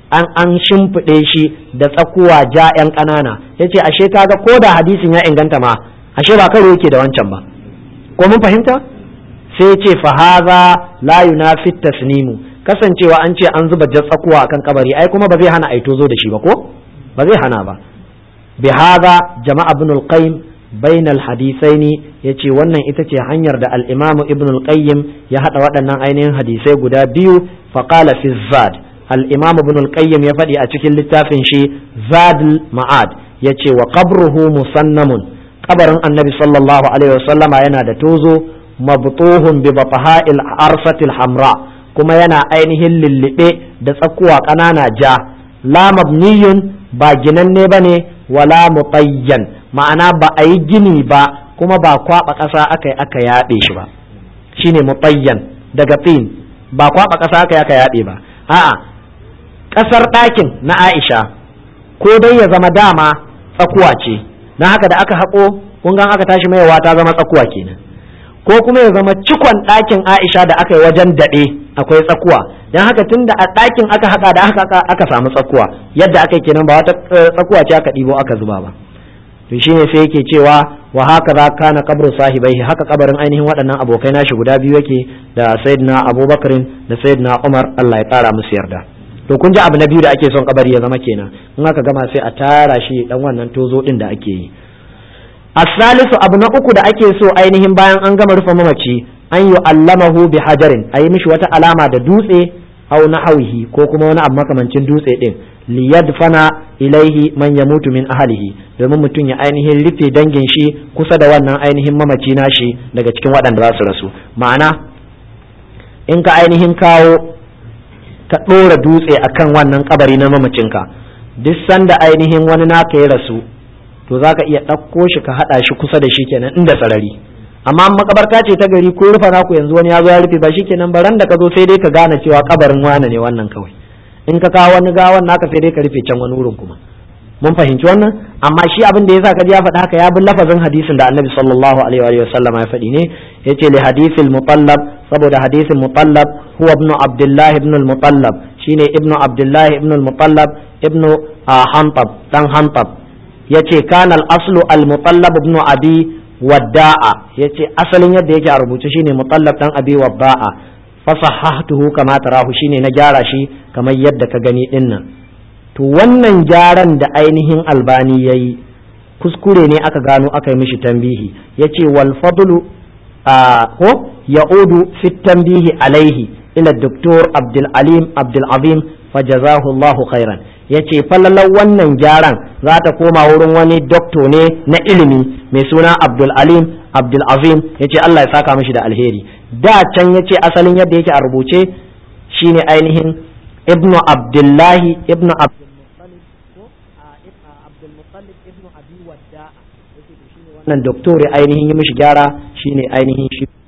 an an shimfiɗe shi da tsakuwa ja yan ƙanana yace ashe kaga ko da hadisin ya inganta ma ashe ba karo yake da wancan ba ko mun fahimta sai ce fa hadha la yunafi tasnimu kasancewa an ce an zuba jar tsakuwa akan kabari ai kuma ba zai hana ai tozo da shi ba ko ba zai hana ba bi hadha jama'a ibn al-qayyim bain al-hadithaini yace wannan ita ce hanyar da al-imam ibn al-qayyim ya hada waɗannan ainihin hadisai guda biyu fa qala fi zad al-imam ibn al-qayyim ya faɗi a cikin littafin shi zadul ma'ad yace wa qabruhu musannamun kabarin annabi sallallahu alaihi wasallama yana da tozo mabtuhun bi bataha'il arsatil hamra kuma yana ainihin lullube da tsakuwa ƙanana ja la mabniyun ba ginanne ba ne wala mutayyan ma'ana ba a yi gini ba kuma ba kwaɓa ƙasa aka yi aka yaɗe shi ba shine mutayyan daga tsin ba kwaɓa ƙasa aka yi aka yaɗe ba a'a ƙasar ɗakin na Aisha ko dai ya zama dama tsakuwa ce na haka da aka haƙo kun ga aka tashi mayawa ta zama tsakuwa kenan ko kuma ya zama cikon ɗakin Aisha da aka yi wajen daɗe akwai tsakuwa don haka tun da a ɗakin aka haɗa da aka aka samu tsakuwa yadda aka yi kenan ba wata tsakuwa ce aka ɗibo aka zuba ba to shine sai yake cewa wa haka za kana kabru sahibai haka kabarin ainihin waɗannan abokai nashi guda biyu yake da sayyidina abubakarin da sayyidina umar Allah ya ƙara musu yarda to kun ji abu na biyu da ake son kabari ya zama kenan in aka gama sai a tara shi dan wannan tozo din da ake yi asalisu abu na uku da ake so ainihin bayan an gama rufe mamaci an yi allamahu bi hajarin a yi mishi wata alama da dutse au nahawihi ko kuma wani abu makamancin dutse din liyadfana ilaihi man yamutu min ahlihi domin mutum ya ainihin rufe dangin shi kusa da wannan ainihin mamaci nashi daga cikin waɗanda za su rasu ma'ana in ka ainihin kawo ka ɗora dutse akan wannan kabari na mamacinka duk sanda ainihin wani naka ya rasu to za ka iya ɗauko shi ka haɗa shi kusa da shi kenan inda sarari amma makabarta ce ta gari ko rufa naku yanzu wani ya zo ya rufe ba shi kenan baran da ka zo sai dai ka gane cewa kabarin wane ne wannan kawai in ka kawo wani gawan naka sai dai ka rufe can wani wurin kuma mun fahimci wannan amma shi abin da yasa kaji ya faɗa haka ya bi lafazin hadisin da annabi sallallahu alaihi wa sallam ya faɗi ne yace li hadisil mutallab saboda hadisin mutallab huwa ibnu abdullah ibn al-mutallab shine ibnu abdullah ibn al-mutallab ibnu hantab dan hantab yace kana al-aslu al-mutallab ibn abi wadda'a yace asalin yadda yake a rubuce shine mutallab dan abi wadda'a fasahahtuhu kama tarahu shine na gyara shi kamar yadda ka gani dinnan to wannan gyaran da ainihin albani yayi kuskure ne aka gano aka yi mishi tambihi yace wal fadlu ko ya'udu fi tambihi alaihi ila doktor abdul alim abdul azim fajazahu Allahu khairan yace fallalar wannan gyaran za ta koma wurin wani dokto ne na ilimi mai suna abdul alim abdul azim yace Allah ya saka mishi da alheri da can yace asalin yadda yake a rubuce shine ainihin ibnu abdullahi ibnu wannan doktori ainihin yi mishi gyara shine ainihin shi